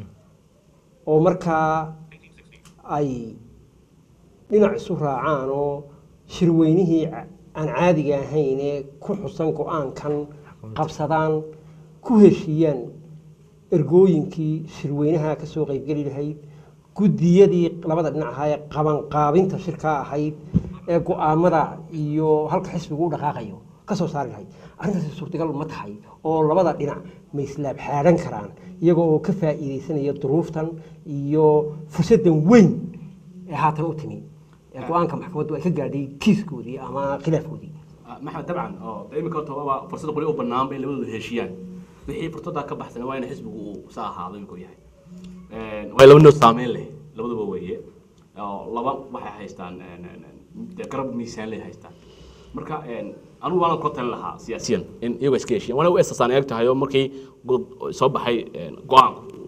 oo markaa ay dhinac isu raacaan oo shirweynihii ca- aan caadiga ahayn ee ku xusan go-aankan qabsadaan ku heshiiyaan ergooyinkii shirweynaha ka soo qaybgeli lahayd guddiyadii labada dhinac ahaa ee qabanqaabinta shirkaa ahayd ee go-aamada iyo halka xisbigu u dhaqaaqayo ka soo saari lahayd arrintaasi suurtagal ma tahay oo labada dhinac ma islaab xaadhan karaan iyagoo oo ka faa'iidaysanaya duruuftan iyo fursaddan weyn ee haatan u timi ee go-aanka maxkamaddu ay ka gaadhay kiiskoodii ama khilaafkoodii maxamed dabcan oo de iminka horta waaba fursada qoli u banaanba in labadooda heshiiyaan wixii fursadaa ka baxsan waa in xisbigu uu sa ahaado imika uu yahay waa laba noo saameyn leh labaduba weeye oo laba waxay haystaan dee garab miisaan leh haystaan marka anugu waanan ku talin lahaa siyaasiyan in iyagoo iska heshiyan waana u esasaan eeg tahay oo markii go- soo baxay go-aanku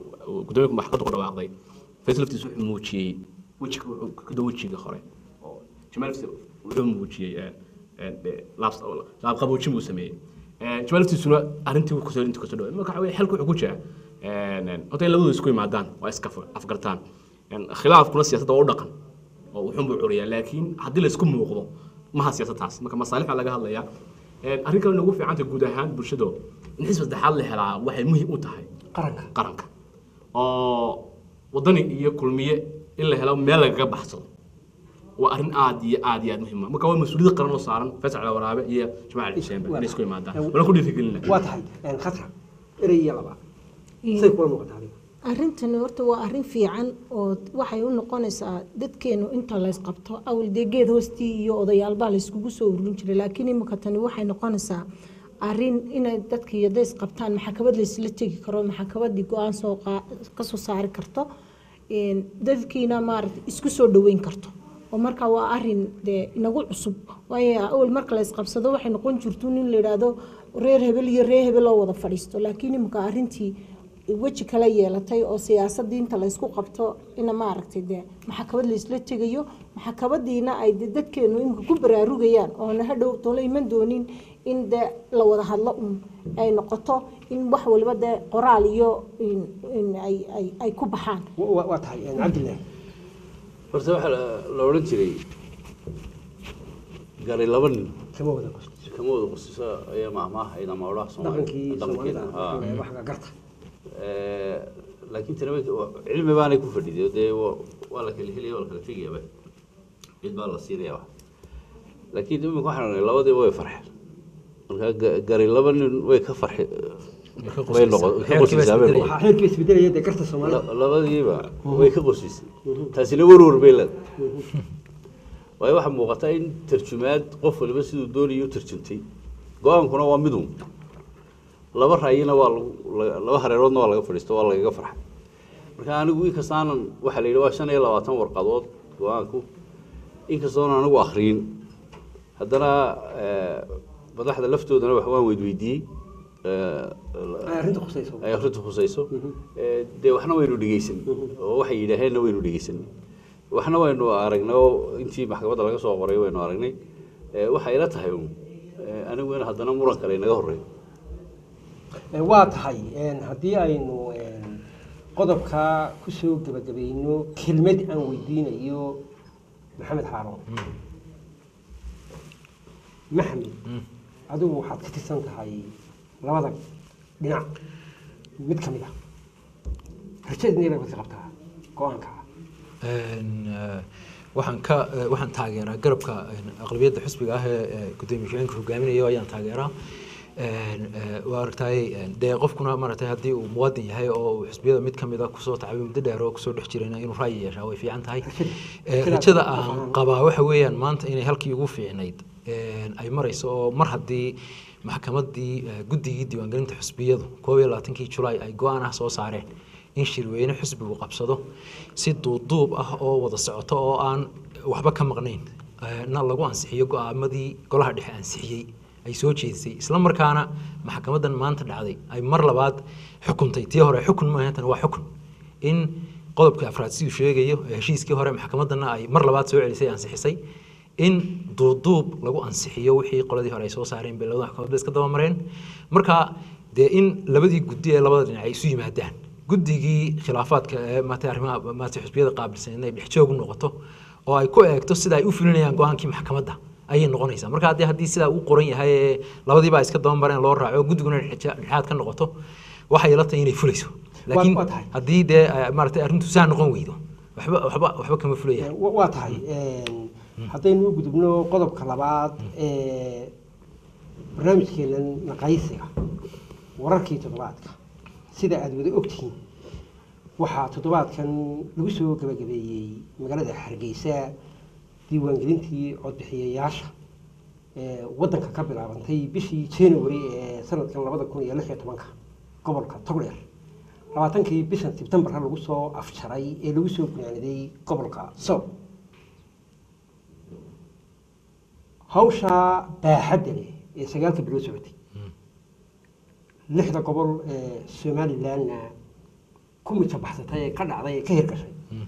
gudoomiyaha maxkamadda ku dhawaaqday faysal laftiisa wuxuu muujiyey wejiga wuxuu ka dhow wejiga hore oo jamaal laftiisa wuxuu muujiyey laabqaboojin buu sameeyey jamaal laftiisuna arrintii kusoo inta kasoo dhawaay marka waxa weye xalku wuxuu ku jira horta in labadu isku yimaadaan waa iska afgartaan khilaafkuna siyaasadda waa u dhaqan oo wuxuun buu curiyaa laakiin haddii la isku muuqdo maha siyaasadtaas marka masaalix baa laga hadlayaa arrin kale nagu fiicanta guud ahaan bulshado in xisbi saddexaad la helaa waxay muhiim u tahay qaranka qaranka oo wadani iyo kulmiye in la helo meel lagaga baxsado waa arrin aad iyo aad iyo aad muhiim ah marka waa mas-uuliyad qaran oo saaran faysal cali waraabe iyo jamaal cali xuseenba inay isku yimaadaan wala ku dhiirigelina waa tahay khatra erey iyo laba say kula muuqataa adiga arrintani horta waa arrin fiican oo waxay u noqonaysaa dadkeenu inta laysqabto awal dee geed hoostii iyo odayaalbaa layskugu soo ururin jiray laakiin imika tani waxay noqonaysaa arrin inay dadkii hadday isqabtaan maxakamad laysla tegi karo maxakamadii go-aan soo kasoo saari karto dadkiina maarata isku soo dhaweyn karto oo marka waa arin dee inagu cusub waayo awal marka la isqabsado waxay noqon jirto in la yidhaahdo reer hebel iyo reer hebel oo wada fadhiisto laakiin imika arrintii weji kala yeelatay oo siyaasadii inta laysku qabto ina maaragtay dee maxakamad laysla tegayo maxakamadiina ay de dadkeenu imika ku baraarugayaan oona hadhow tolo iman doonin in dee la wada hadlo un ay noqoto in wax waliba dee qoraal iyo ay ku baxaan waa tahay cabdillahi horta waxaa la odhan jiray gari laba nin kama wada qosto kama wada qosisa ayaa maahmaahayd ama odhaha dhaqankii soomaalida Soomaaliya. waxga garta laakiin tani cilmi baanay ku fadhiday dee wa- waa la kala helaya waa la kala tegayaba cid baa la siinaya wax laakiin imika waxaan ognay labadiiba way farxeen marka ga- gari laba nin way ka farxe way noqon ka Xeerkii baa qosaysaa bay isbedelaya. noqon waxaa xeerkii isbedelaya dee garta soomaalida La- labadiiba way ka qosisay taasina warwar bay leedahay waayo waxaa muuqata in tarjumaad qof waliba siduu doonayay u tarjumtay go-aankuna waa midun laba raayina waa lagu la- laba hareeroodna waa laga fadhiisto waa lagaga farxay marka anigu inkastaanan waxaa la yidhi waa shan iyo labaatan warqadood go-aanku inkastoonan anigu akhriyin haddana eh, madaxda laftoodana wax waan weydweydiiyey eh, ay arrinta khusayso ay akhrintu khusayso Eh, dee waxna waynu dhegeysan oo waxay yidhaaheenna waynu dhegeysan waxna waynu aragnay oo intii maxkamadda laga soo qoray waynu aragnay Eh, waxay ila tahay un eh, anigu in haddana muran kale inaga horreeyo Eh, waa tahay een, haddii aynu een, qodobka kusoo gebagabayno kelmad aan weydiinayo maxamed xaaroon maxamed adigu waxaad ka tirsan tahay labada dhinac mid ka mid ah rajadeedna baad ka qabtaa go-aanka Een, eh, waxaan ka eh, waxaan taageeraa garabka een, aqlabiyadda xisbiga ah ee ee gudoomiye ku-xigeenka hogaaminayo ayaan taageeraa Een, eh, waa aragtay een, dee qofkuna maaragtay haddii uu muwaadin yahay oo uu xisbiyada mid ka mid a kusoo tacbay muddo dheer oo kusoo dhex jirayna inuu ra'yi yeeshaa way fiican tahay Eh, rajada aan qabaa waxa weeyaan maanta inay halkii ugu fiicnayd een, ay marayso oo mar haddii maxkamaddii eh, guddigii diiwaangelinta xisbiyadu koob iyo labaatankii julaay ay go-aan ah soo saareen in shirweyne xisbigu qabsado si duuduub ah oo wada socoto oo aan waxba ka maqnayn eh, na lagu ansixiyo go-aamadii golaha dhexe ansixiyey ay soo jeedisay isla markaana maxkamadan maanta dhacday ay mar labaad xukuntay tii hore xukun maaha tan waa xukun in qodobka afraad siduu sheegayo ee heshiiskii hore maxkamadana ay mar labaad soo celisay ansixisay in duuduub lagu ansixiyo wixii qoladii hore ay soo saareen bay labada maxkamadood iska daba mareen marka dee in labadii guddi ee labada dhinac ay isu yimaadaan guddigii khilaafaadka ee maata arrimaha maata xisbiyada qaabilsan inay dhex joog u noqoto oo ay ku eegto sida ay u fulinayaan go-aankii maxkamadda ayay noqonaysaa marka haddii haddii sidaa uu qoran yahay ee labadiiba ay iska daba mareen loo raaco guddiguna dhexa- dhexaad ka noqoto waxay ila tahay inay fulayso laakiin waa tahay. haddii dee eh, maaragtay arrintu saa noqon weydo waxba waxba waxba kama fulayaan Wa- waa tahay een, haddaynu u gudubno qodobka labaad ee barnaamijkeenan naqaysiga wararkii toddobaadka sida aada wada ogtihiin waxaa toddobaadkan lagu soo gabagabeeyey magaalada hargeysa diiwaangelintii codbixiyayaasha ee waddanka ka bilaabantay bishii january ee sanadkan labada kun iyo lix iyo tobanka gobolka togdheer labaatankii bishan sebtembarka lagu soo afjaray ee lagu soo gunaaniday gobolka sow hawsha baaxadda leh ee sagaalka bilood socotay lixda gobol ee somalilandna ku mijabaxsatay ee ka dhacday ee ka hirgashay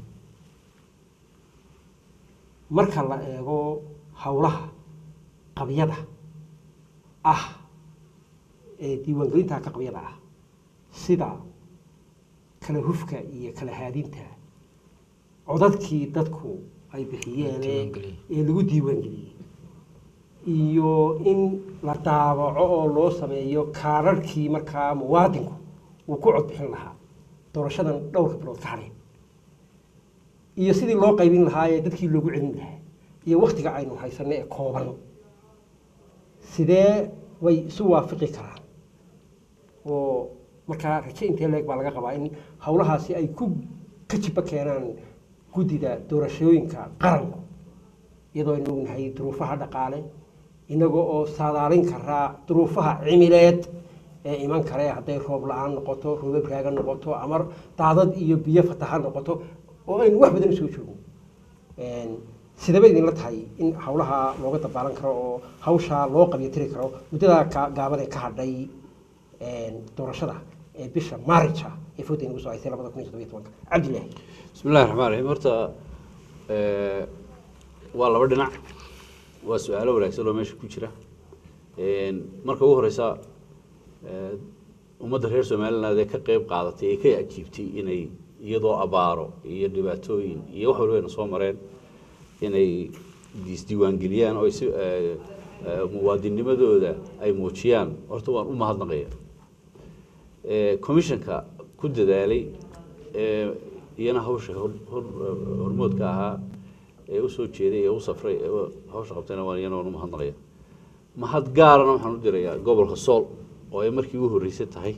marka la eego howlaha qabyada ah ee diiwaangelinta ka qabyada ah sida kala hufka iyo kala haadinta codadkii dadku ay bixiyeen ee- Diiwaangeliyey. ee lagu diiwaangeliyey iyo in la daabaco oo loo sameeyo kaararkii markaa muwaadinku uu ku codbixin lahaa doorashadan dhowrka bilood ka hadheen iyo sidii loo qaybin lahaa ee dadkii loogu celin lahaa iyo waktiga aynu haysanno ee kooban sidee way isu waafiqi karaan oo markaa raje intee leeg baa laga qabaa in howlahaasi ay ku ka jiba keenaan guddida doorashooyinka qaranku iyadoo aynu ognahay duruufaha dhaqaale inaga oo saadaalin karaa duruufaha cimileed ee iman kare hadday roob la-aan noqoto roobab raaga noqoto ama daadad iyo biyo fataha noqoto oo aynu wax badan usoo joogno sidaba idinla tahay in howlaha looga dabaalan karo oo hawshaa loo qabyatiri karo muddadaa ka- gaaban ee ka hadhay doorashada ee bisha maarija ee fooda inagu soo haysay labada kun iyo toddobiyo tobanka cabdilaahi بسم الله الرحمن الرحيم horta ee, waa laba dhinac waa su-aalo wanaagsan oo meesha ku jira Een, marka ugu horeysa ee, ummadda reer somaliland ee ka qeyb qaadatay ee ka ajiibtay inay iyadoo abaaro iyo dhibaatooyin iyo wax walba ayna soo mareen inay isdiiwaangeliyaan oo ay si ee, ee, muwaadinimadooda ay muujiyaan horta waan u mahadnaqaya ee, commissionka ku dadaalay ee iyana hawsha hor- hor- hormoodka ahaa ee u soo jeeday ee u safray ee hawsha qabtayna waan iyana waan u mahadnaqaya mahad gaarana waxaan u dirayaa gobolka sool oo ay markii ugu horreysay tahay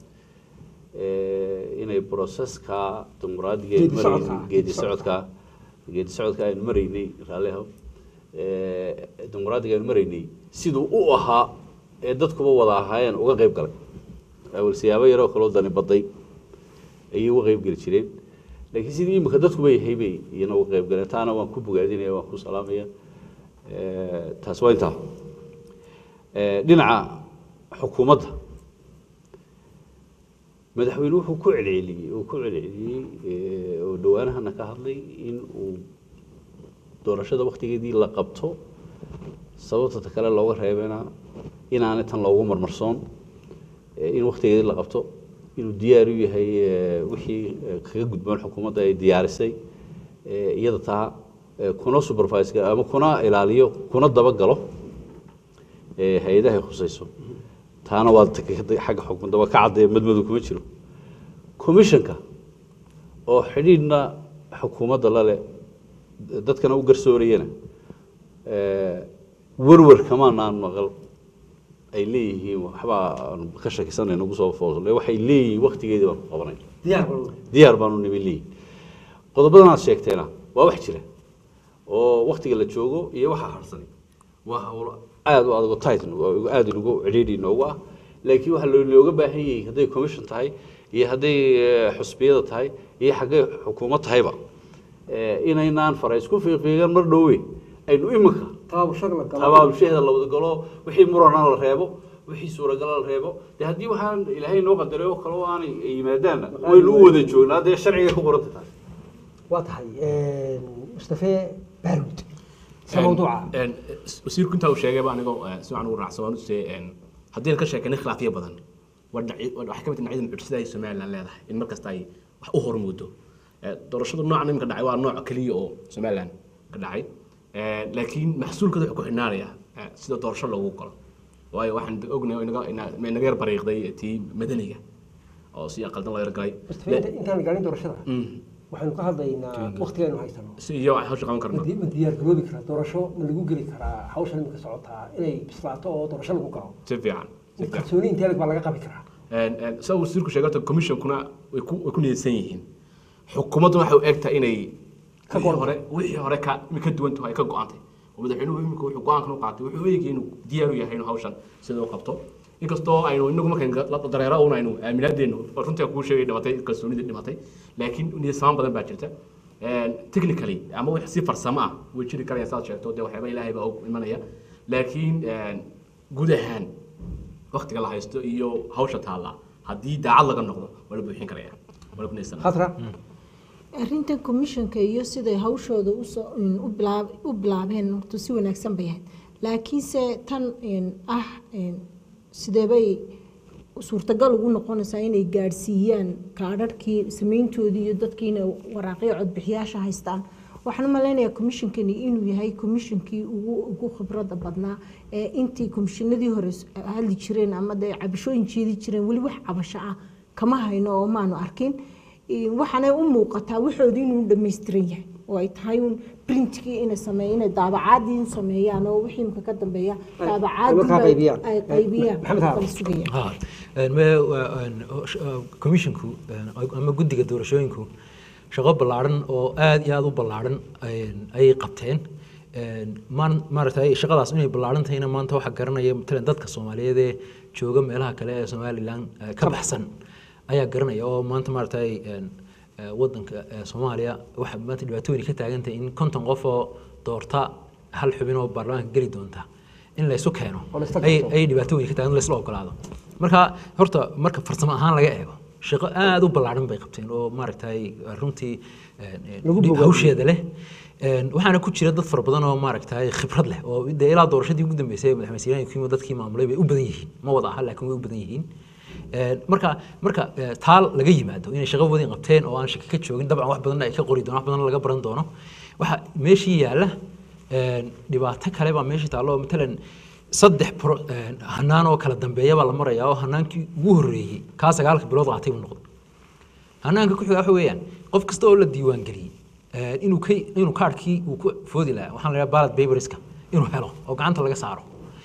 ee, inay broseska dimuqraadiga aynu Geedi maraynay- socodka. geedi socodka geedi socodka aynu maraynay raallihow ee, dimuqraadiga aynu maraynay siduu u ahaa ee dadkuba wada ahaayeen uga qayb galay awal siyaabo yaroo kaloo dani baday ayay uga qayb geli jireen laakiin sidii imika dadkuba yahay bay iyana uga qayb galeen taana waan ku bogaadinaya waan ku salaamaya Ee, taas waa intaa Ee, dhinaca xukuumadda madaxweyne wuxuu ku celceliyey uu ku celceliyey ee, oo dhawaanahana ka hadlay in uu doorashada waktigeedii la qabto sababta ta kale looga reebana inaanay tan loogu marmarsoon ee, in waktigeedii la qabto inuu diyaar u yahay ee, wixii ee, kaga gudboon xukuumadda ay diyaarisay ee, iyada taa ee, kuna supervise ama kuna ilaaliyo kuna dabagalo ee, hay-adaha ay khusayso taana waa ta- xagga xukuumadda waa ka caddeeya madmadow kuma jiro commissionka oo xidhiidhna xukuumadda la leh dadkana u garsoorayana ee, werwer kamaanaan maqal ay leeyihiin waxbaa aan ka shakisanay nagu soo foosle waxay leeyihiin waktigeedii baan ku qabanay diyaar baan diyaar baanu nimi leeyihin qodobadan aad sheegteena waa wax jira oo waktiga la joogo iyo waxa harsanay waa hawlo aad u adag oo tight oo aad inugu cidhiidhi inoogu ah laakiin waxaa loo- looga baahan yahay hadday commission tahay iyo hadday eh, xusbiyada tahay iyo xaggay xukuumad tahayba eh, inaynaan fara isku fiiqfiigan mar dhowe aynu iminka taabashada la galo tabaabushaheeda la wada galo wixii murana la reebo wixii suuragala la reebo de haddii waxaan ilaahay noo qadaray oo kale oo aanay yimaadaanna waynu u wada joognaa dee sharciga ku qoranta tahay waa tahay mustafe baaruud se mawduuca Een, wasiirku intaa uu sheegay baa anigoo eh, si wacan ugu raacsan waan usee haddii ka sheekanay khilaafyo badan waa dhinaci- waa- waxay ka mid tahay dhinacyada mucjisada ay somaliland leedahay in mar kasta ay wax u hormoodo Eh, doorashada noocan iminka dhacay waa nooc keliya oo somaliland ka dhacay Eh, laakiin maxsuulkooda wuxuu ku xidhnaanayaa eh, sida doorasho loogu galo waayo waxaan ognahay oo inaga- ina- ma inaga yar bariiqday tii madaniga oo si aqaldan loo yargalay mustafe inta- intaan gaarin doorashada waxaynu ka hadlaynaa waktigaynu haysano si iyo wax hawsha qaban karno ma di- ma diyaar garoobi karaa doorasho ma lagu geli karaa hawshan imika socotaa inay bislaato oo doorasho lagu galo si fiican si fiican kalsooni intee leg baa laga qabi karaa sa wasiirku sheegay horta commissionkuna way ku way ku niyadsan yihiin xukuumaddu waxay u egtahay inay Ka wixii go'an hore wixii hore ka mi ka duwan tahay ka go'antay oo madaxweynuhu imika wuxuu go'aankan u qaatay wuxuu eegay inuu diyaar u yahay inuu hawshan sida u qabto inkastoo aynu inagu markan la dareero un aynu aaminaadeenu oo runtii aan kuu sheegay dhimatay kalsoonidii dhimatay laakiin niyad samaan badan baa jirta technically ama wax si farsamo ah way jiri karayaan saad sheegto dee waxyaaba ilaahay baa og imanaya laakiin guud ahaan waktiga la haysto iyo hawsha taalla haddii daacad laga noqdo waa la buuxin karaya malabnaysan khatra arrintan commissionka iyo siday hawshooda usoo in, u bilaab- u bilaabeen horta si wanaagsan bay ahayd laakiinse tan in, ah in, sideebay suurtagal ugu noqonaysaa inay gaadhsiiyaan kaadharhkii samayntoodii iyo dadkii inay waraaqyo codbixiyaasha haystaan waxaan u malaynayaa commissionkani inuu yahay commissionkii ugu ugu khibradda badnaa ee intii commissionadii hore s- hadli jireen ama dee cabashooyin jeedi jireen weli wax cabasho ah kama hayno oo maanu arkin Ee, waxaanay u muuqataa waxoodii inuu dhammaystiran yahay oo ay tahay un printkii inay sameeyaan inay daabacaadii sameeyaan oo wixii imka ka dambeeya markaa daabacaadii qaybiyaan. ay qaybiyaan Maxamed Haab. kala sugayaan Ha, een, me- waa- een, oo sh- oo commissionku een, ama guddiga doorashooyinku shaqo ballaaran oo aad iyo aad u ballaaran een, ayay qabteen Een, maan- maaragtay shaqadaas inay ballaaran tahayna maanta waxaa garanaya matalan dadka soomaaliyeed ee jooga meelaha kale ee somalilan eh, ka baxsan ayaa garanaya oo maanta maaragtay een, eh, wadanka eh, soomaaliya waxaa maanta dhibaatooyin ka taagan tahay in konton qof oo doorta hal xubin oo baarlamaanka geli doonta in la isu keeno Oo la isla ay garto. ay dhibaatooyin ka taagan la isla ogolaado marka horta marka farsamo ahaan laga eego shaqo aad u ballaaran bay qabteen oo maaragtay runtii een, een, Lagu bogaadiyey. hawsheeda leh Een, waxaana ku jira dad fara badan oo maaragtay khibrad leh oo dee ilaa doorashadii ugu dambeysay madaxweyne siiraan iyo kiimo dadkii maamulay bay u badan yihiin ma wada aha laakiin way u badan yihiin Een, marka marka eh, taal laga yimaado inay shaqo wadin qabteen oo aan shaki ka joogin dabcan wax badanna ay ka qori doonaan wax badanna laga baran doono waxa meeshii yaalla een, dhibaato kale baa meeshii taallo oo matalan saddex pro- een, hanaan oo kala dambeeya baa la marayaa oo hanaankii ugu horreeyey kaa sagaalka bilood qaatay buu noqday hanaanka ku xiga waxa weeyaan qof kasta oo la diiwaan geliyey eh, inuu ka inuu kaarhkii uu ku foodi lahaa waxaan la yidhaha ballot paperska inuu helo oo gacanta laga saaro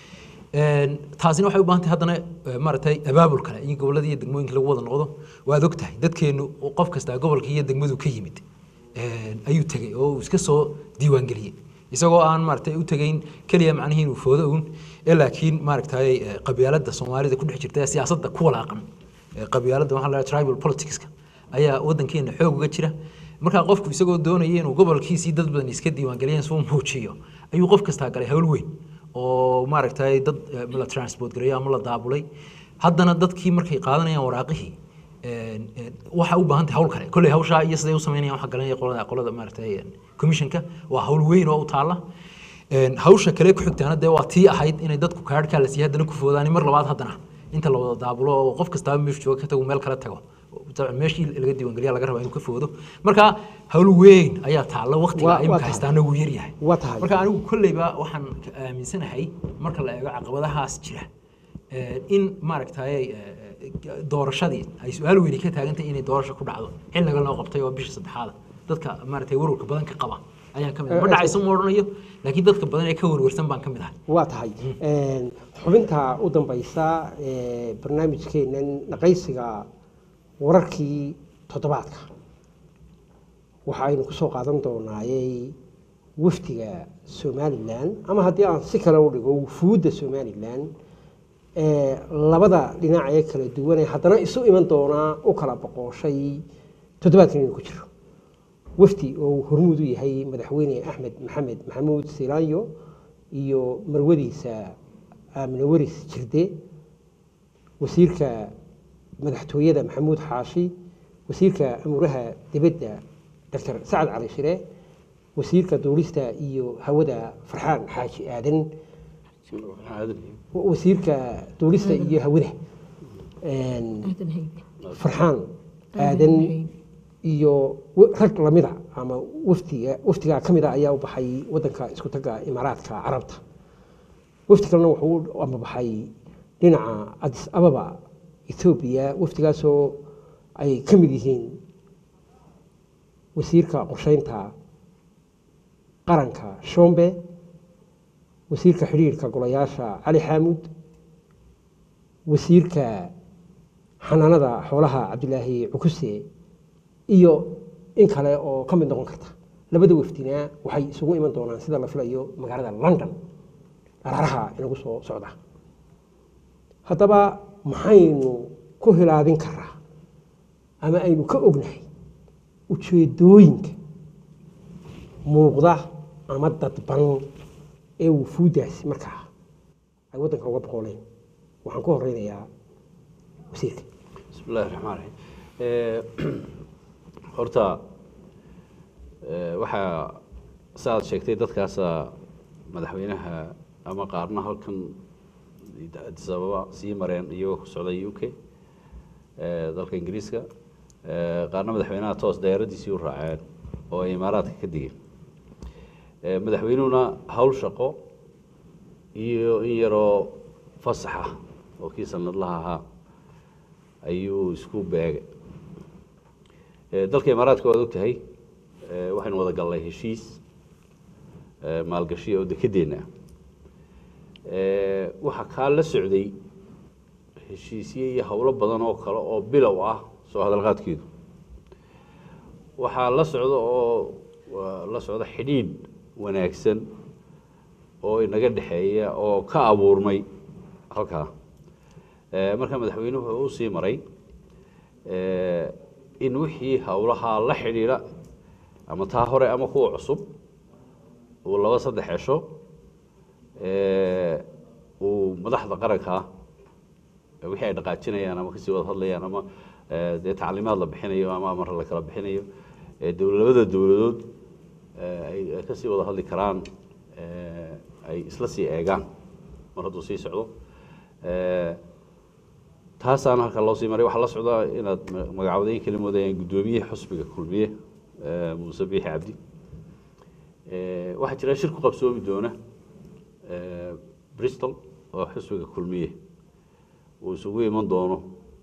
Een, taasina waxay u baahan tahay haddana eh, maaragtay abaabul kale in gobolladii iyo degmooyinka lagu wada noqdo waad og tahay dadkeennu qof kasta gobolkii iyo degmadu ka yimid een, ayuu tegey oo uu iska soo diiwaan geliyey isagoo aan maaragtay u tegeyn keliya macnihii inuu foodo uun ee laakiin maaragtay eh, qabyaaladda soomaalida ku dhex jirta ee siyaasadda ku walaaqan Eh, qabyaaladda waxaa la yidhaha tribal politicska ayaa wadankeena xoog uga jira markaa qofku isagoo doonaya inuu gobolkiisii dad badan iska diiwaangeliyeen suu muujiyo ayuu qof kastaa galay hawl weyn oo maaragtay dad eh, la transport gareeyo ama la daabulay haddana dadkii markay qaadanayaan waraaqihii een, een, waxaa u baahan tahay hawl kale kolley hawshaa iyo siday u sameynayaan waxaa garanaya qolada qolada maaragtay een, commissionka waa hawl weyn oo u taalla Een, hawsha kale ku xigtaana dee waa tii ahayd inay dadku kaadhkaa la siiya haddana ku foodaan mar labaad haddana inta la wada daabulo oo qof kastaaba meeshu jooga ka tago meel kale tago dabcan meeshii laga diiwaangeliya laga rabaa inuu ka foodo marka hawl weyn ayaa taalla Waa- waqtiga waa imika tahay. haystaana wuu yaryahay waa tahay marka anigu kolleyba waxaan ka aaminsanahay marka la eego caqabadahaas jira eh, in maaragtay eh, doorashadii ay su-aal weyni ka taagan tahay inay doorasho ku dhacdo xilliga loo qabtay oo bisha saddexaada dadka maaragtay warwarka badan ka qaba ayaan ka mid ah. ma Eh, dhacayso ma odhanayo laakiin dadka badan ee ka warwarsan baan ka mid ahay waa tahay Een, xubinta u dambaysa ee barnaamijkeenan naqaysiga wararkii toddobaadka waxa aynu kusoo qaadan doonaayey wafdiga somalilan ama haddii aan si kale u dhigo wufuudda somalilan ee labada dhinac ee kala duwan ee haddana isu iman doonaa u kala boqooshay toddobaadkan inuu ku jiro wafdi oo uu hormuud u yahay madaxweyne axmed maxamed maxamuud silaanyo iyo marwadiisa aamine waris jirde wasiirka madaxtooyada maxamuud xaashi wasiirka amuuraha dibadda doctor sacad cali shire wasiirka duulista iyo hawada farxaan xaaji aadan wasiirka duulista iyo hawada Een, aadan haybe farxaan aadan iyo wa- rag lamida ama wafdiga wafdigaa ka mid a ayaa u baxay wadanka isku tagga imaaraadka carabta wafdi kalena wuxuu u amabaxay dhinaca adis ababa ethoobiya wafdigaasoo ay ka mid yihiin wasiirka qorsheynta qaranka shombe wasiirka xidhiirka golayaasha cali xaamud wasiirka xanaanada xoolaha cabdilaahi cukuse iyo in kale oo ka mid noqon karta labada wafdina waxay isugu iman doonaan sida la filayo magaalada london araaraha inagu soo socda haddaba maxaynu ku hilaadin karaa ama aynu ka ognahay ujeedooyinka muuqda ama dadban ee wufuuddaasi markaa ay waddanka uga boqoleen waxaan ku horeynayaa wasiirka بسم الله الرحمن الرحيم آه، horta eh, waxaa saaad sheegtay dadkaasa madaxweynaha ama qaarna halkan addis ababa sii mareen iyagoo ku socday u k eh, dalka ingiriiska eh, qaarna madaxweynaha toos dayaradiisii u raaceen oo ay imaaraadka ka digeen Eh, madaxweynuhuna hawl shaqo iyo in yaroo fasaxa oo kii sanadlaha ahaa ayuu isku beegay Eh, dalka imaaraadka waad ogtahay eh, waxaynu wada gallay heshiis eh, maalgashi oo dekedeenna ah Eh, waxaa kaa la socday heshiisye iyo howlo badan oo kale oo bilow ah soo hadalqaadkeedu waxaa la socda oo waa la socda xidhiidh wanaagsan oo inaga dhexeeya oo ka abuurmay halkaa Eh, marka madaxweynuhu wuxuu usii maray eh, in wixii howlahaa la xidhiidha ama taa hore ama kuwa cusub uu laba saddex cesho eh, uu madaxda qaranka eh, wixii ay dhaqaajinayaan ama kasii wada hadlayaan ama eh, dee tacliimaad la bixinayo ama amar la kala bixinayo eh, dowl- labada dowladood eh, ay ay kasii wada hadli karaan eh, ay isla sii eegaan mar hadduu sii socdo Eh, taasaana halka loo sii maray waxaa la socdaa inaad ma- magacawdayn kala moodayaan guddoomiyaha xusbiga kulmiye eh, muuse biixi cabdi Eh, waxaa jira shir ku qabsoomi doona eh, bristol oo xusbiga kulmiye uu isugu iman doono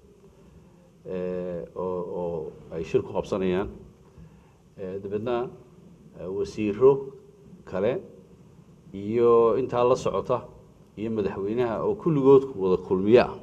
eh, oo oo ay shir ku qabsanayaan Eh, dabeedna eh, wasiiro kale iyo intaa la socota iyo madaxweynaha oo kulligood wada kulmiye ah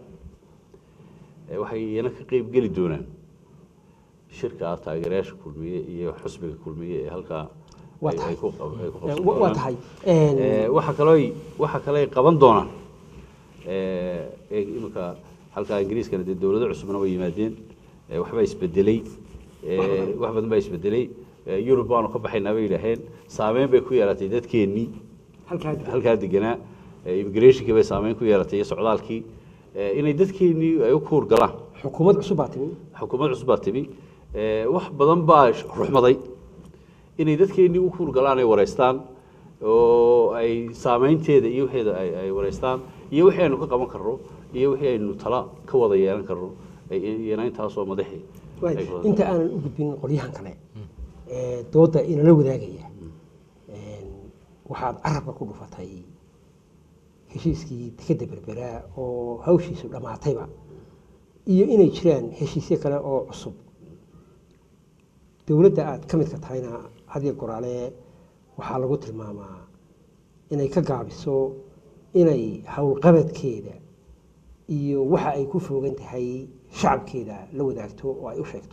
Eh, waxay iyana ka qeyb geli doonaan shirka ah taageerayaasha kulmiye iyo xusbiga kulmiye ee halkaa Waa ay- tahay. ay ku qab- ay ku qabsan Eh, wa- waa doonaan. tahay Een, Eh, waxaa kaloo waxaa kale ay qaban doonaan eh, ee iminka halkaa ingiriiskana dee dowlado cusubna way yimaadeen eh, waxbaa isbedelay eh, wax badan baa isbedelay Eh, yurub baanu ka baxaynaa bay yidhaaheen saameyn bay ku yeelatay dadkeennii halkaa halkaa deganaa eh, immigrationkii bay saameyn ku yeelatay iyo socdaalkii eh, inay dadkeennii ay u kuur galaan xukuumad cusub baa timi xukuumad cusub baa timi Eh, wax badan baa sh- ruxmaday inay dadkeennii u kuur galaan ay wareystaan oo ay saameynteeda iyo wixeeda ay ay wareystaan iyo wixii aynu ka qaban karno iyo wixii aynu tala ka wada yeelan karno ay- iyana intaasoo madaxi Waay, ay wada- inta aanan u gudbin qolyahan kale ee dooda inala wadaagaya Een, waxaad carabka ku dhufatay heshiiskii dekeda berberaa oo hawshiisu dhammaatayba iyo inay jiraan heshiisyo kale oo cusub dowladda aad ka midka tahayna hadiyo goraale waxaa lagu tilmaamaa inay ka gaabiso inay howlqabadkeeda iyo waxa ay ku foogan tahay shacabkeeda la wadaagto oo ay u sheegto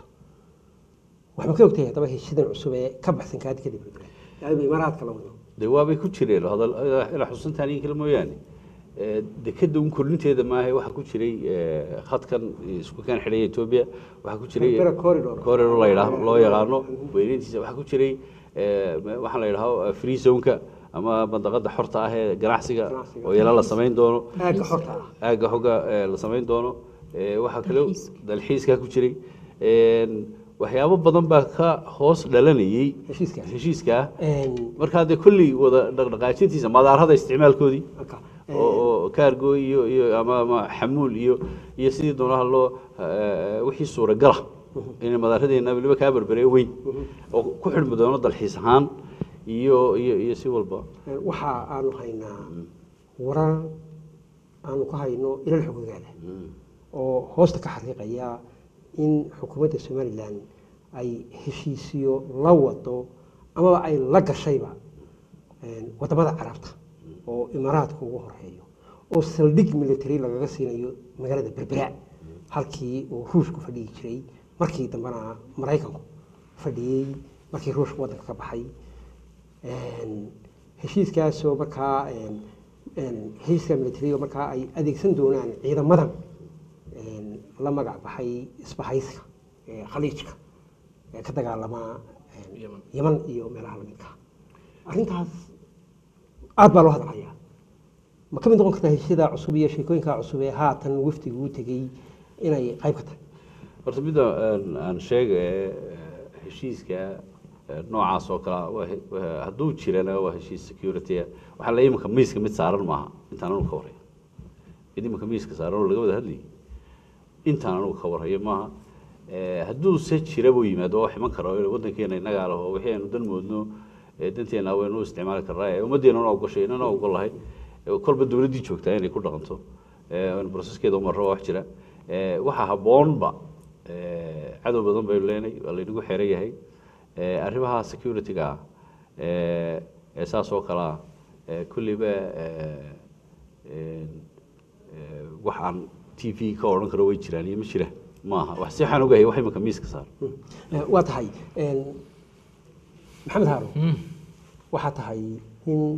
waxba ka ogtahay haddaba heshiidan cusub ee ka baxsan kaadi kadib yani imaaraadka la wado dee waabay ku jireen hadal ilaa xusuntaan in kale mooyaane Eh, dekeda un kordhinteeda maaha waxaa ku jiray eh, khadkan isku kaan xidhaya etoobiya waxaa ku jiray Berbera corridor. corridor la yidhaah loo yaqaano weynayntiisa waxaa ku jiray eh, waxaa la yidhaaho free zoneka ama bandaqada xorta ah ee ganacsiga Ganacsiga. oo yala la samayn doono aagga xorta ah aagga xooga eh, la samayn doono Eh, waxaa kale Dalxiiska. dalxiiskaa ku jiray Een, waxyaabo badan baa ka hoos dhalanayay Heshiiskaas. heshiiskaa Een, markaa dee kolley wada dhaqdhaqaajintiisa madaarada isticmaalkoodii marka, oo oo kaargo iyo iyo ama ama xamuul iyo iyo sidii doonaha loo eh, wixii suuragala inay madaaradeena weliba kaa berberee weyn oo ku xidhmi doono dalxiis ahaan iyo iyo iyo si walba een, waxa aanu haynaa warar aanu ka hayno ilal xogogaada oo hoosta ka xaqiiqaya in xukuumadda somalilan ay heshiisiyo la wado amaba ay la gashayba een, wadamada carabta oo imaaraadka ugu horeeyo oo saldhig military lagaga siinayo magaalada berbera halkii uu ruushku fadhiyi jiray markii dambena maraykanku fadhiyey markii ruushku waddanka ka baxay Een, heshiiskaasoo markaa een, een, heshiiska militariga markaa ay adeegsan doonaan ciidamadan een, la magac baxay isbahayska ee khaliijka ee ka dagaalama een, Yemen. yeman iyo meelaha lamidka arrintaas aad baa loo hadlayaa ma ka mid noqon kartaa heshiisyada cusub iyo sheekooyinka cusub ee haatan wafdigu u tegey inay qayb ka tahay horta midda aan- aan sheega ee heshiiska eh, noocaas oo kale waa he- waa- hadduu jirana waa heshiis security waxaa la iminka miiska mid saaran maaha intaan anugu ka warhayo mid iminka miiska saaran oo laga wada hadlayay intaan anugu ka warhayo maaha Eh, hadduu se jira buu yimaado wax iman karo waddankeena innagaa laho wixii aynu dan moodno eh, danteena waynu u isticmaali karnaa ee ummaddeena ogoshay inana ogolahay Eh, kolba dowladdii joogtaa inay ku dhaqanto Eh, aynu processkeeda umarro waa wax jira Eh, waxaa habboonba eh, cadow badan baynu leenay waa laynagu xeran yahay Eh, arrimaha security-ga ah eh, ee saas oo kale ah eh, kulliba eh, een, eh, wax aan t v ka odhan karo way jiraan iyo ma jira maaha wax si waxaan ogahay wax imanka miiska saar Eh, waa tahay een, maxamed haaruun waxaa tahay nin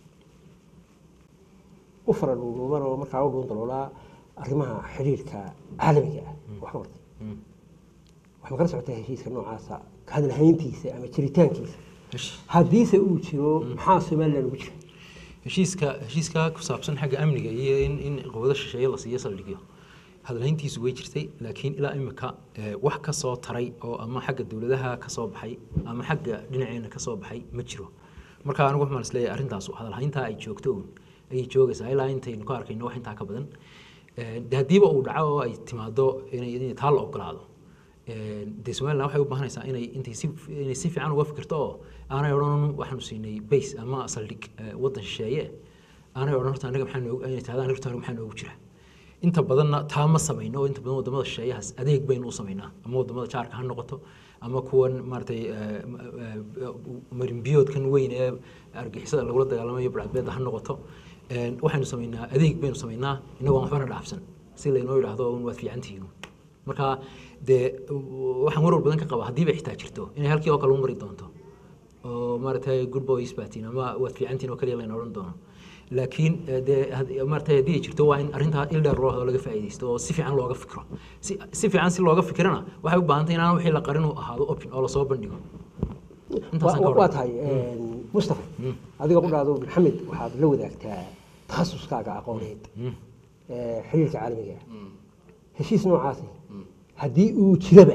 u fara dhuudhuuban oo markaa u dhuundaloolaa arrimaha xidhiirka caalamiga ah wax ka bartay wax ma kala socotaa heshiiska noocaasa ka hadalhayntiisa ama jiritaankiisa haddiise uu jiro maxaa somalilan ugu jira heshiiska heshiiska ku saabsan xagga amniga iyo in in qowado shisheeye la siiyo saldhigyo hadalhayntiisu way jirtay laakiin ilaa imika eh, wax ka soo taray oo ama xagga dowladaha ka soo baxay ama xagga dhinaceena ka soo baxay ma jiro marka anigu waxaan isleeyahay arrintaas hadalhayntaa ay joogto uun ayay joogaysaa ilaa intaynu ka arkayno wax intaa ka badan Eh, de haddiiba uu dhaco oo ay timaado inay inay taa la ogolaado Eh, dee somaliland waxay u baahanaysaa inay intay si inay si fiican uga fikirto oo aanay odhan waxaanu siinay base ama saldhig eh, waddan shisheeye aanay odhan horta anaga maxaa noogu inay tahdaan horta anaga maxaa noogu jira inta badanna taa ma samayno oo inta badan wadamada shisheeyahaas adeeg baynu u samaynaa ama wadamada jaarka ha noqoto ama kuwan maaragtay eh, ma- eh, marinbiyoodkan weyn ee argixisada lagula dagaalamayo barcadbeeda ha noqoto Eh, waxaynu samaynaa adeeg baynu samaynaa inagoo aan waxbana dhaafsan si laynoo yidhaahdo un waad fiicantihiin marka dee waxaan warwar badan ka qaba haddii bay xitaa jirto inay halkii oo kale u mari doonto oo maaragtay good boys baatiin ama waad fiicantiin oo kaliya layna odhan doono laakiin eh, dee had- maaragtay haddii ay jirto waa in arrintaa il dheer loo hado laga faa'iidaysto oo si fiican looga fikro si si fiican si looga fikirana waxay u baahan tahay inaan wixii la qarin uu ahaado open oo lasoo bandhigo intaasaan ka Wa- waa odhan tahay mustafa adiga qudhaado maxamed waxaad la wadaagtaa takhasuskaaga aqooneed ee xiriirka caalamiga ah heshiis noocaasi haddii uu jiraba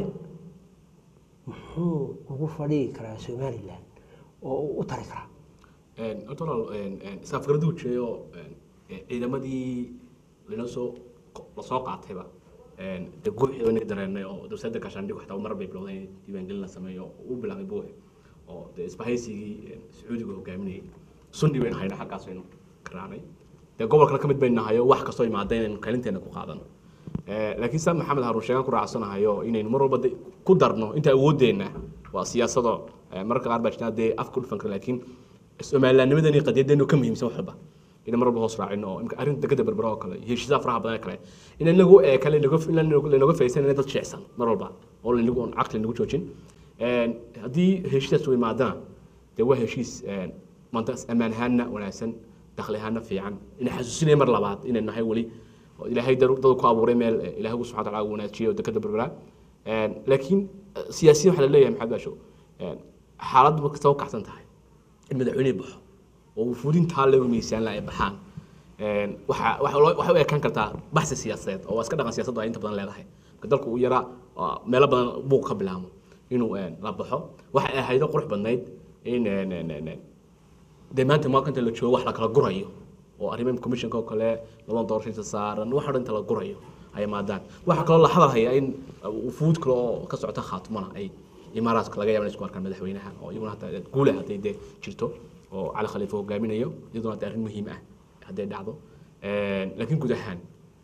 muxuu ugu fadhigi karaa somalilan oo uu u tari karaa horta walaal saafgaraduu jeeyo ciidamadii lanoo soo lasoo qaatayba de guuxii inaga dareenay oo dowsadda gaashaandhig xataa mar bay bilowday in diiwaangelin la sameeyo oo u bilaabay buuxe oo de isbahaysigii sacuudiga hogaaminayay sunni baynu hayna xaggaas aynu ka raacnay dee gobolkana ka mid baynu nahayo wax kastoo imaada inaynu kaalinteena ku qaadano laakiin saa maxamed haruun sheegan ku raacsanahayo inaynu mar walba de- ku darno inta awoodeenna waa siyaasado mararka qaar baa jirtaa dee afka dhufan kara laakiin somalilaanimadani qadiyadeenu ka muhiimsan wax walba inaan mar walba hoos raacino oo imka arrinta degada berbera oo kale iyo heshiisaha faraha badan ee kale in inagu ee kale inagu- in lanoga faysanayna dad jecsan mar walba oo lanagu oon caqli nagu joojin haddii heshiisaas u imaadana dee waa heshiis maanta ammaan ahaanna wanaagsan dakhli ahaanna fiican ina xasuusinaya mar labaad inay nahay weli oo ilaahay dad dad ku abuuray meel eh, ilaahay subxana wa taala uu wanaajiyo oo dekada berbera laakiin eh, siyaasiyiin waxaa la leeyahay maxamed baasho xaaladdu ma kasta u kacsan tahay in madaxweyne baxo oo wufuudintaa lagu miisaan la ay baxaan waxa waxa loo- waxay u ekaan kartaa baxsi siyaasadeed oo waa iska dhaqan siyaasaddu ay inta badan leedahay marka dalku uu yaraa waa meelo badan buuq ka bilaamo inuu eh, la baxo waxay ahaydo qurux badnayd in eh, ne- ne- ne- dee maanta maanta la joogo wax la kala gurayo oo arrimaha commissionka oo kale laban doorashada saaran wax dhan inta la gurayo ay maadaan waxa kaloo la hadal haya in wufuud kale oo ka socota khaatumana ay imaaraadka laga yaaba inay isku arkaan madaxweynaha oo iyaguna hataa guule hadday dee jirto oo cali khaliifa hogaaminayo iyaduna hadda arrin muhiim ah hadday dhacdo laakiin guud ahaan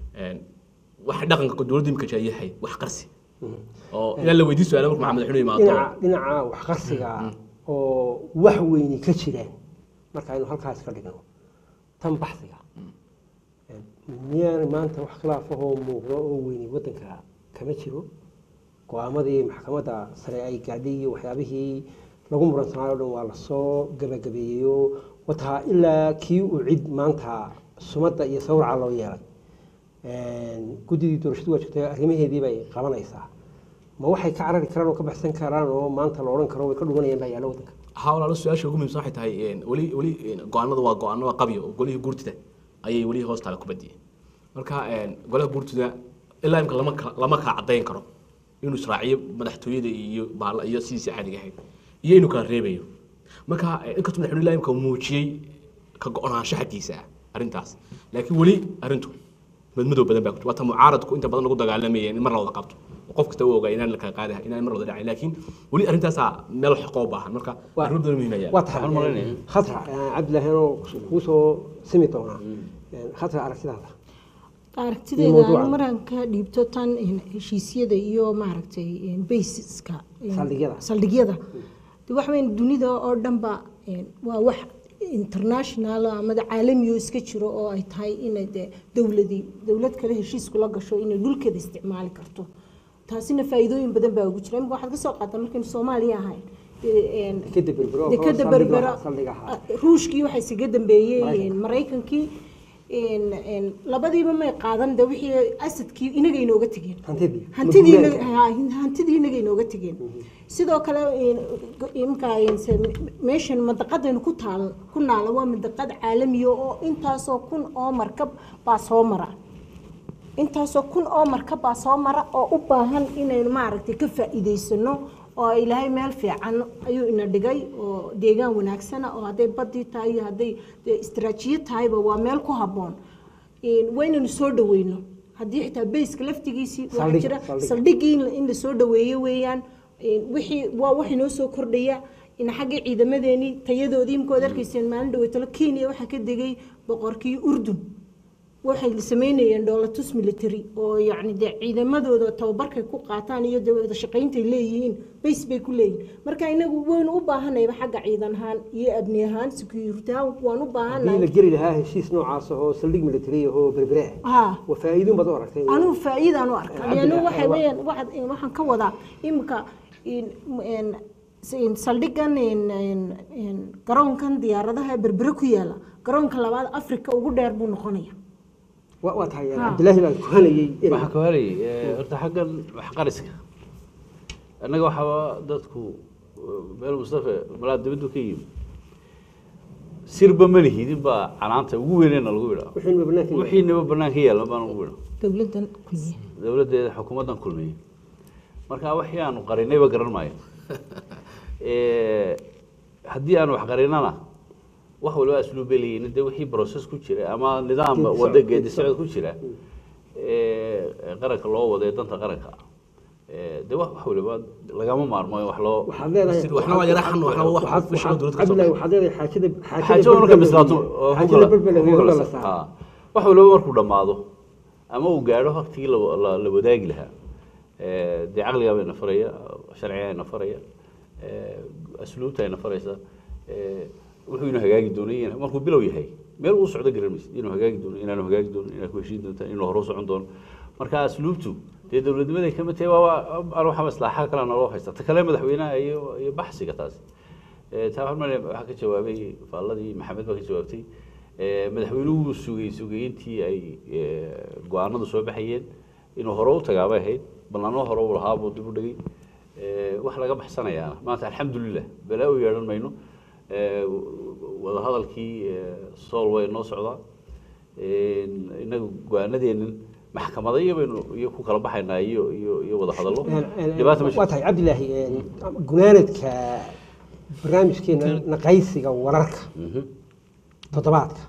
waxa dhaqanka dowladda imika jaa yahay wax qarsi oo ilaa la weydiin su-aala marka madaxweynuhu imaado dhinaca dhinaca waxqarsiga oo wax weyni ka jiraan marka aynu halkaas ka dhigno tan baxsiga miyaan maanta wax khilaafahoo muuqdo oo weyni waddanka kama jiro go-aamadii maxkamadda sare ay gaadhay iyo waxyaabihii lagu muransanaayo o dhan waa lasoo gabagabeeyeyo wataa ilaa kii uu cid maanta sumadda iyo sawraca loo yeelay guddidii doorashadu waa jirtay arrimaheedii bay qabanaysaa ma waxay ka carari karaan oo ka baxsan karaan oo maanta la odhan karo way ka dhumanayaan baa yaalla waddanka haa walaalo su-aasha ugu muhiimsan waxay tahay weli weli go-aanadu waa go-aanada qabyo oo golihii guurtida ayay weli hoostaala ku badiyeen marka golaha guurtida ilaa imka lama kala lama kala caddayn karo inuu israaciyo madaxtooyada iyo baala iyo sidiisii caadiga ahayd iyo inuu kala reebayo marka eh, inkastoo madaxweyne ilaa imka muujiyey ka go-naansho xaggiisa ah arrintaas laakiin weli arrintu madmadow badan baa ku waa ta mucaaradku inta badan lagu dagaalamayeen in mar la wada qabto oo qof kasta u ogaa inaan la kala qaadi inaan mar wada dhacay laakiin weli arrintaasaa meel xaqoo baahan marka Waa- arrimo badan muhiim ayaa waa tahay Waxaan malaynayaa. khatra cabdilaahi anoo kuu soo simi doonaa khatra aragtidaada aragtidayda mawduucan. anu maraan ka dhiibto tan een, heshiisyada iyo maaragtay een, basiska een, Saldhigyada. saldhigyada de waxa weyn dunida oo dhanba een, waa wax international ama de caalami oo iska jiro oo ay tahay inay de dowladii dowlad kale heshiis kula gasho inay dhulkeeda isticmaali karto taasina faa'iidooyin badan baa ugu jira imika waxaad ka soo qaataa markaynu soomaaliya ahayn dee, een, dekeda berbero oo dekada saldhig berbera lahaa, saldhig ahaa. ruushkii waxaa isaga dambeeyey Maraykanka. maraykankii een- een labadiiba may qaadan de wixii asadkii inaga inooga tegeen hantidii hantidii Maguulaadka. inaga- haa, hantidii inaga inooga tegeen sidoo kale een, go- imka een, se- meeshan mandaqadaynu ku taal ku naala waa mandaqad caalamiya oo intaasoo kun oo markab baa soo mara intaasoo kun oo markab baa soo mara oo u baahan inaynu maaragtay ka faa'iidaysano oo ilaahay meel fiican ayuu ina dhigay oo deegaan wanaagsana oo hadday badii tahay iyo hadday dee istaraatiijiyad tahayba waa meel ku habboon Een, waa inaynu soo dhaweyno haddii xitaa bayska laftigiisii waxaa Saldhig, jira saldhig. saldhiggii in la- in la soo dhaweeyo weeyaan Een, wixii waa wax inoo soo kordhaya in xaggii ciidamadeenii tayadoodii imkood arkayseen maalin dhaweytalo kenya waxaa ka degay boqorkii urdun waxay sameynayeen dhoolatus military oo yacni dee ciidamadooda tababarkay ku qaataan iyo dee wada shaqayntay leeyihiin bays bay ku leeyihiin marka inagu waynu u baahanayba xagga ciidan ahaan iyo abni ahaan security ahaan waan u haddii la baahanay geli lahaa heshiis noocaas oo saldhig military ahoo berbere ah ha waa faa'iidin baad u aragtay anigu faa'iidaan u arka Cabdi leanno Laahi, waxay waa- weeyaan waxaad waxaan ka wadaa imika in- in- in saldhigan in- in- in garoonkan diyaaradaha ee berbere ku yaala garoonka labaad afrika ugu dheer buu noqonaya waa waa tahay Ha. cabdilaahi baan kuhanayey waxaa ka helay horta xaggan waxqariska annaga waxaaba dadku meel mustafa malaa dibaddu ka yimi sirba ma lihidin baa canaanta ugu weyneyna lagu idhaa wixiinba banaanka yahay. wixiinaba banaanka yaalla baan ugu idhaa dowladan kulmiye dowladdeeda xukuumaddan kulmiye marka wixii aanu qarinayba garan maayo Eh, haddii aan wax qarinana wax waliba asluub bay leeyihiin dee wixii process ku jira ama nidaam Geedi socod, wada geedi geedi socod ku jira eh, qaranka loo wado ee danta qaranka eh, dee wax wax waliba lagama maarmo in wax loo waxaad leedahay waxna waa yara xan waxna waa wax waxaad- wixii dowladda ka soo cabdilaahi baxay. waxaad leedahay xaajada xaajo marka bislaato oo xaajada hogala- berbere hogala hogala la sa- saaro haa. wax waliba markuu dhammaado ama uu gaadho waqtigii la- la la wadaagi lahaa eh, dee caqligaa bayna faraya sharcigaa ina faraya eh, asluubta ayna faraysa eh, wuxuu inuu hagaagi doonay in- markuu bilow yahay meel uu socdo garan maysid inuu hagaagi doono inaanu hagaagi doono inaad ku heshiin doontaan inuu hore u socon doono marka asluubtu dee dowladnimaday kama tahay waa aan waxaa maslaxa kale naloo haysta ta kale madaxweynaha iyo iyo baxsiga taasi Eh, taa waxaan maleeyaa waxaa ka jawaabay faalladii maxamed baa ka jawaabtay Eh, madaxweynuhu wuu sugay sugay intii ay eh, go-aanadu soo baxayeen inuu hore u tagaabay ahayd ballanno hore u lahaa buu dib u dhigay Eh, wax laga baxsanayaana maanta alxamdulilah balaa u yeedhan mayno Eh, wadahadalkii eh, sool way noo socdaa inagu go-aanadeennan maxkamada iyo baynu iyo ku kala baxaynaa iyo iyo iyo wadahadallo dhibaata ma waa tahay cabdilaahi gunaanadka barnaamijkeena naqaysiga wararka Mhm. toddobaadka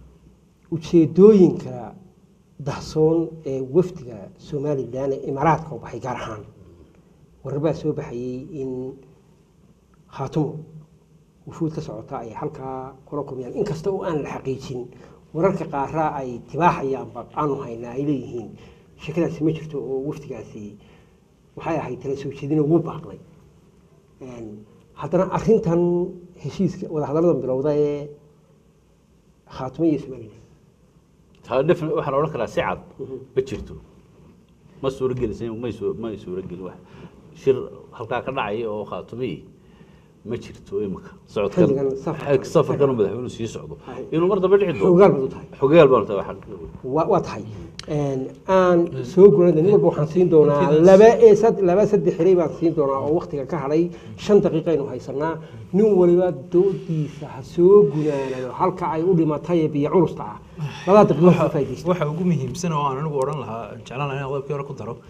ujeedooyinka dahsoon ee wafdiga somalilan ee imaaraadka u baxay gaar ahaan warar baa soo baxayey in khaatumo wufuud ka socota ay halkaa kula kulmayaan inkasta oo aan la xaqiijin wararka qaaraa ay tibaaxayaanba aanu haynaa ay leeyihiin shakadaasi ma jirto oo wafdigaasi waxay ahayd tala soo jeedina wuu baaqnay Een, haddana arrintan heshiiska wadahadalladan bilowda ee khaatumo iyo somalilan taa defin waxaan odhan karaa si cad ma jirto ma suurogelisan may suu may suurogelin wax shir halkaa ka dhacaya oo khaatumiyi ma jirto imika socodkan Xilligan safarkan. safarkan uu madaxweynuhu sii socdo Hay. inuu mar dambe dhici doono xoogaal baad u tahay xogaal baan tahay waxaan waa waa tahay Een, aan soo guranay nin walba waxaan siin doonaa laba ee sad- laba saddex xilay baan siin doonaa oo waktiga ka hadhay shan daqiiqa aynu haysanaa nin waliba doodiisa ha soo gunaanayo halka ay u dhimatay ee biyo culusta ah labada daqiiqo ka faa'iidaysta waxa ugu muhiimsan oo aan anigu odhan lahaa jeclaan lahaa in qodobkii hore ku daro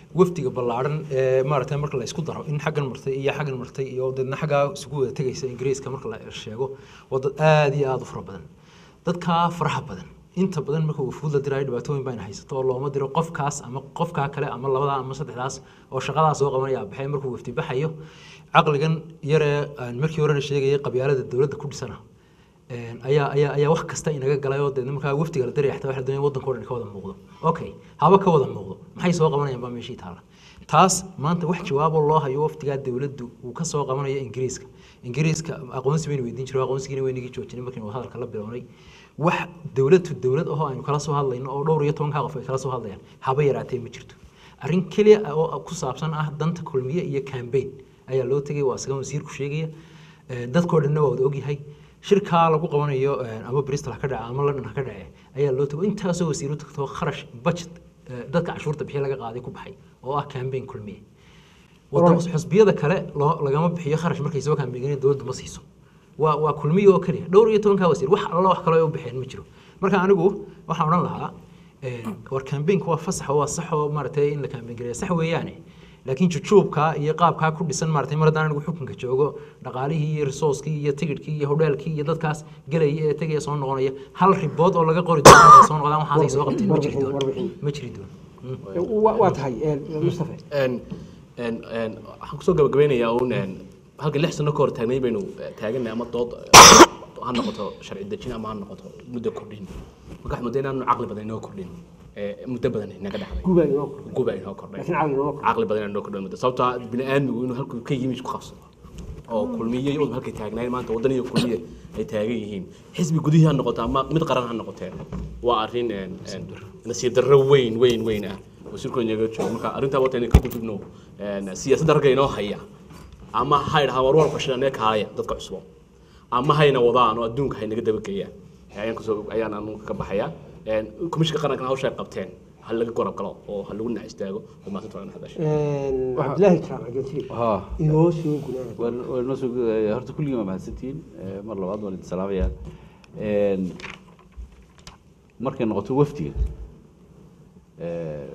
wafdiga ballaaran ee maaragtay marka la isku daro in xaggan martay iyo xaggan martay iyo dadna xaggaa isugu wada tegaysa ingiriiska marka la sheego waa dad aad iyo aad u fara badan dadkaa faraha badan inta badan marka wafuud la diraayo dhibaatooyin bayna haysato oo looma diro qofkaas ama qofkaa kale ama labadaa ama saddexdaas oo shaqadaas soo qabanaya baxay markuu wafdi baxayo caqligan yaree aan markii horena sheegayay qabyaalada dowladda ku dhisana een, ayaa ayaa ayaa wax kasta inaga galay oo deedna markaa wafdiga la diraya xataa waxa la doonaya waddanka oo dhan ka wada muuqdo okay haba ka wada muuqdo maxay soo qabanayaan baa meeshii taala taas maanta wax jawaabo loo hayo wafdigaa dowladdu uu ka soo qabanayo ingiriiska ingiriiska aqoonsi baynu weydiin jiray aqoonsigiina weynigii joojinay markiinu hadalka la bilownay wax dowladtu dowlad ahoo aynu kala soo hadlayno oo dhowr iyo tobankaa qof ay kala soo hadlayaan haba yaraatee ma jirto arrin keliya oo ku saabsan ah danta kulmiye iyo campaign ayaa loo tegay waa isaga wasiirku sheegaya Ee, dadkoo dhanna waa wada ogyahay shirkaa lagu qabanayo ee, ama bristol ha ka dhace ama london ha ka dhace ayaa loo tago intaasoo wasiiru tagto kharash budget ee, dadka cashuurta bixiya laga qaaday ku baxay oo ah campaign kulmiye wadamo xusbiyada kale loo- lagama bixiyo kharash markay soo kaambeegeen dowladdu ma siiso waa waa kulmiye oo keliya dhowr iyo tobankaa wasiir wax alla wax kale ay u bixeen ma jiro marka anigu waxaan odhan lahaa ee, war campaignka waa fasax oo waa sax oo maaragtay in la campaign gareeya sax weeyaane laakiin jujuubka iyo qaabkaa ku dhisan maaragtay mar haddaan anigu xukunka joogo dhaqaalihii iyo resourcekii iyo tigidhkii iyo hodheelkii iyo dadkaas gelaya ee tegaya soo noqonaya hal ribood oo laga qori doono markay soo noqdaan waxaasay soo qabteen ma jiri Warbixin, doono warbixin. ma jiri doono waa waa tahay een, mustafa een een een waxaan kusoo gabagabeynayaa uun een halka lix sano ka hor taagnay baynu eh, taagannahay ama dood eh, ha noqoto sharci dejin ama ha noqoto muddo kordhin marka waxaan moodaa inaanu caqli badan inoo kordhin eh, muddo badan inaga dhexday guubaa inoo kordhay guba inoo kordhay laakiin caqli inoo kordhay caqli badan inoo kordhay muddo sababtoo ah bini aadmigu inuu halkuu ka yimi isku qabsado oo kulmiye iyo udub halkay taagnaayeen maanta waddan iyo kulmiye ay taagan yihiin xisbi gudihii ha noqoto ama mid qaran ha noqotee waa arrin een, een, nasiib darro weyn weyn weyn ah oo shirkooda inaga joogo marka arrintaa wata inay ka gudubno een, siyaasadda ragga inoo haya ama ha idhahaan war war fashilanee kaalaya dadka cusbo ama hayna wadaan oo adduunka haynaga dabageeyaan ayaan kusoo ayaan anu ka baxayaa een, komishinka qarankana hawsha ay qabteen ha laga gorab galo oo ha lagu nac istaago oo maasanta waa in hadasha Een, cabdilaahi karaam agentiri ها inoo soo gunaanad waan noo soo gudaya horta kulligiin waa mahadsantihiin Eh, mar labaad waan idin salaamayaa Een, markay noqoto wafdiga eh,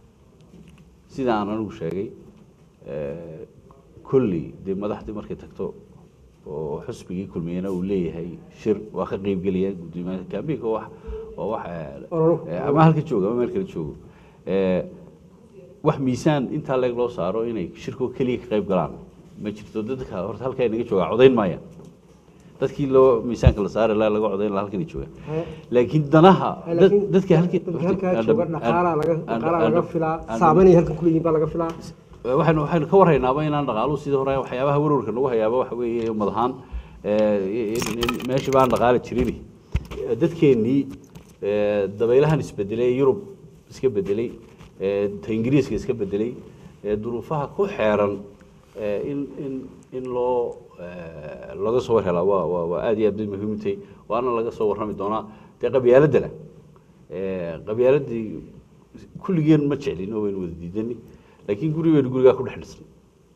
sida aan anigu sheegay eh, kolley dee madaxdii markay tagto oo xusbigii kulmiyena uu leeyahay shir waa ka qeybgelaya gudoomiyaha kaambiinka wax waa wax eh, Ololo. eh, ama halka joogo ama meel kale joogo Eh, wax miisaan intaa leeg loo saaro inay shirkoo keliya ka qayb galaan ma jirto dadka horta halkaa inaga joogaa codayn maaya dadkii loo miisaanka la saari lahaa laga codayn lahaa halkan jooga Haye. laakiin danaha dad- laakiin dadka halkii dadka halkaa Aan- jooga aan- dhaqaalaa laga aan- dhaqaalaa aan- laga filaa aan- saameynay halkan ku leeyihiin baa laga filaa waxaynu waxaynu ka warhaynaaba inaan dhaqaaluhu sidii hore waxyaabaha warwarka nagu hayaaba waxa weeye ummad ahaan eh, in- in meeshii baan dhaqaali jirin dadkeennii eh, dabaylahan isbedelay ee yurub iska bedelay eh, ta ingiriiska iska bedelay eh, duruufaha ku xeeran eh, in in in loo eh, laga soo war helaa waa waa waa aad iyo aad bay muhiim u tahay waana laga soo warrami doonaa dee qabyaaladana Eh, qabyaaladii kulligeen ma jeclin oo waynu wada diidani laakiin guri waynu gurigaa ku dhex dhisnay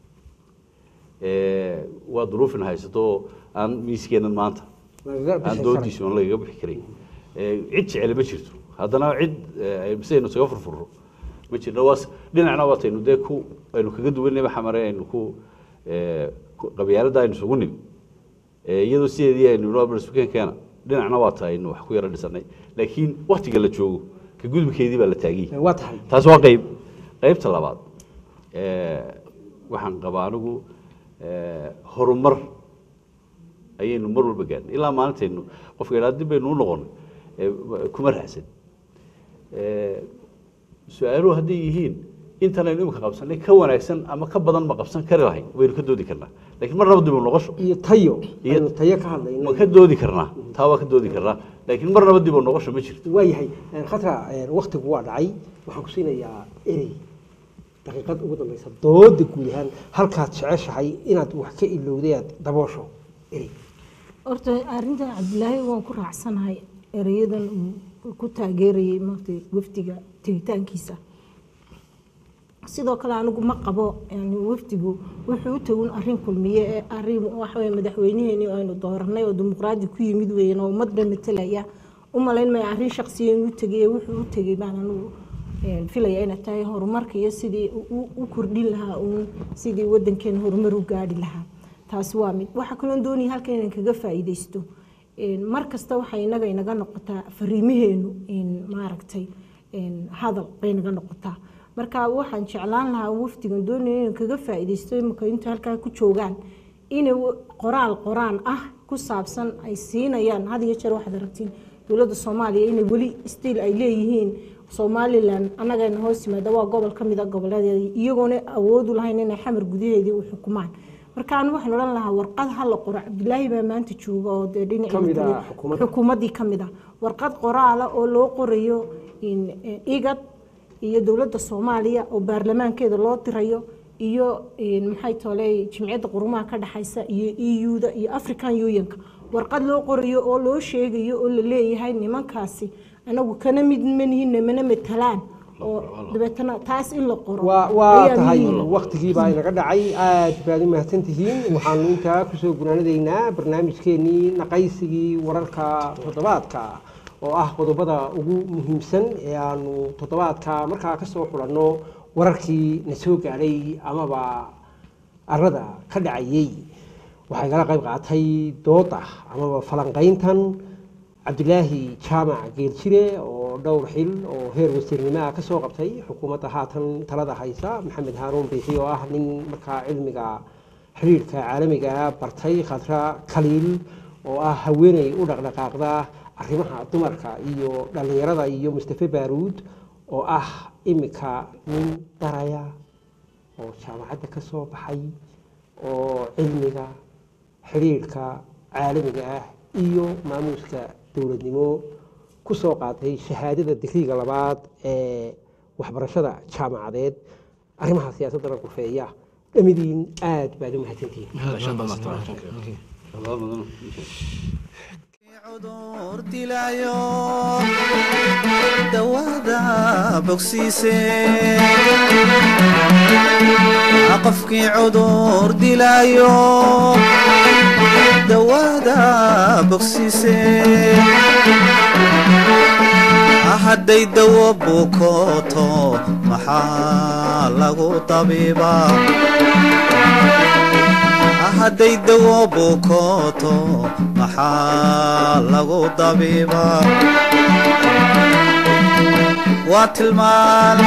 Eh, waa duruufin haysato oo aan miiskeenan maanta lagaga aan bixi doodiisu aan lagaga bixi karay Eh, cid jecel ma jirto haddana cid eh, sidaynu isaga furfurro ma jirno waa s- dhinacna waataynu dee ku aynu kaga duwanayba xamare aynu ku eh, ku- qabyaaladda aynu isugu nimi Eh, iyadoo sideedii aynu noo barsukenkeena dhinacna waa tahay aynu wax ku yaro dhisanay laakiin waktiga la joogo ka gudubkeedii baa la taagiyey waa tahay taas waa qayb qaybta labaad eh, waxaan qabaa anigu eh, horumar ayaynu mar walba gaadhnay ilaa maalintaynu qofka idhaa dib baynu u noqonay eh, kuma raacsan Eh, su-aaluhu hadday yihiin intan aynu imika qabsanay ka wanaagsan ama ka badan ma qabsan kari lahayn waynu ka doodi karnaa laakiin marnaba dib u noqosho iyo tayo Iyo- aynu tayo ka hadlayno ma ka doodi karnaa taa waa ka doodi karnaa laakiin marnaba dib u noqosho ma jirto waayahay een, khatra een, waktigu waa dhacay waxaan ku siinayaa erey daqiiqad ugu dambeysa dooda guud ahaan halkaad jeceshahay inaad wax ka ilowday aad daboosho erey horta arrintan cabdilaahi waan ku raacsanahay ereyadan uu ku taageerayay maarta wafdiga tegitaankiisa sidoo kale anigu ma qabo yani wafdigu wuxuu u tagun arrin kulmiye ee arrin waxaweye madaxweyneheeni aynu dooranay oo dimuqraadi ku yimid weeyaan oo ummadba matalaya u malayn maya arrin shaqsiya inuu tegay wuxuu u tegay baan anigu een, filaya inay tahay horumarka iyo sidii u- u kordhin lahaa uun sidii wadankeena horumar u gaadhi lahaa taasi waa mid waxaa kaloo doonaya halkan inaan kaga faa'iidaysto Een, mar kasta waxay inaga inaga noqotaa fariimaheenu in maaragtay een, hadal bay naga noqotaa marka waxaan jeclaan lahaa wafdigan doonaya inaan kaga faa'iidaysto imika inta halkaa ku joogaan inay wa- qoraal qoraan ah ku saabsan ay siinayaan had iyo jeer waxaad aragtiin dowladda soomaaliya inay weli stiil ay leeyihiin somalilan annagayna hoos yimaada waa gobol ka mid a goboleedeeda iyagoona awoodu lahayn inay xamar gudaheedii u xukumaan marka anu waxaan odhan lahaa warqad ha la qoro cabdilaahi baa maanta jooga oo dee dhinaca Ka mid ah matala- xukuumadda. xukuumaddii ka mid ah warqad qoraala oo loo qorayo in eh, igad iyo dowladda soomaaliya oo baarlamaankeeda loo dirayo iyo in maxay toley jimciyadda qurumaha ka dhexaysa iyo eu-da iyo african unionka warqad loo qorayo oo loo sheegayo oo la leeyahay nimankaasi anagu kana mid manihin mana matalaan oo dabeetana taas in la qoro waa waa ayaa tahay muhiim ah. waktigii baa inaga dhacay aad baad u mahadsan tihiin waxaanu intaa kusoo gunaanadaynaa barnaamijkeenii naqaysigii wararka toddobaadka oo ah qodobada ugu muhiimsan ee aanu toddobaadka markaa kasoo xulanno wararkii na soo gaadhay amaba arada ka dhacayey waxaa igala qayb qaatay dooda amaba falanqayntan cabdilaahi jaamac geeljire oo dhowr xil oo heer wasiirnimaha ka soo qabtay xukuumadda haatan talada haysa maxamed haaruun biixi oo ah nin markaa cilmiga xiriirka caalamiga bartay khadra kaliil oo ah haweeney u dhaqdhaqaaqda arrimaha dumarka iyo dhallinyarada iyo mustafe baaruud oo ah imika nin daraya oo jaamacadda ka soo baxay oo cilmiga xiriirka caalamiga ah iyo maamuuska dowladnimo ku soo qaatay shahaadada digriga labaad ee waxbarashada jaamacadeed arrimaha siyaasaddana gurfeeya dhamidiin aad baad u mahadsantihiin cudur dilaayo dawada bogsiise qofkii cudur dilaayo dawada bogsiise hadday dawo bukooto maxaa lagu tabiibaa hadday dawo bukooto maxaa lagu dabiibaa waa tilmaan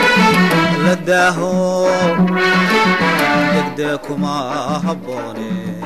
la daaho degdee kuma habboone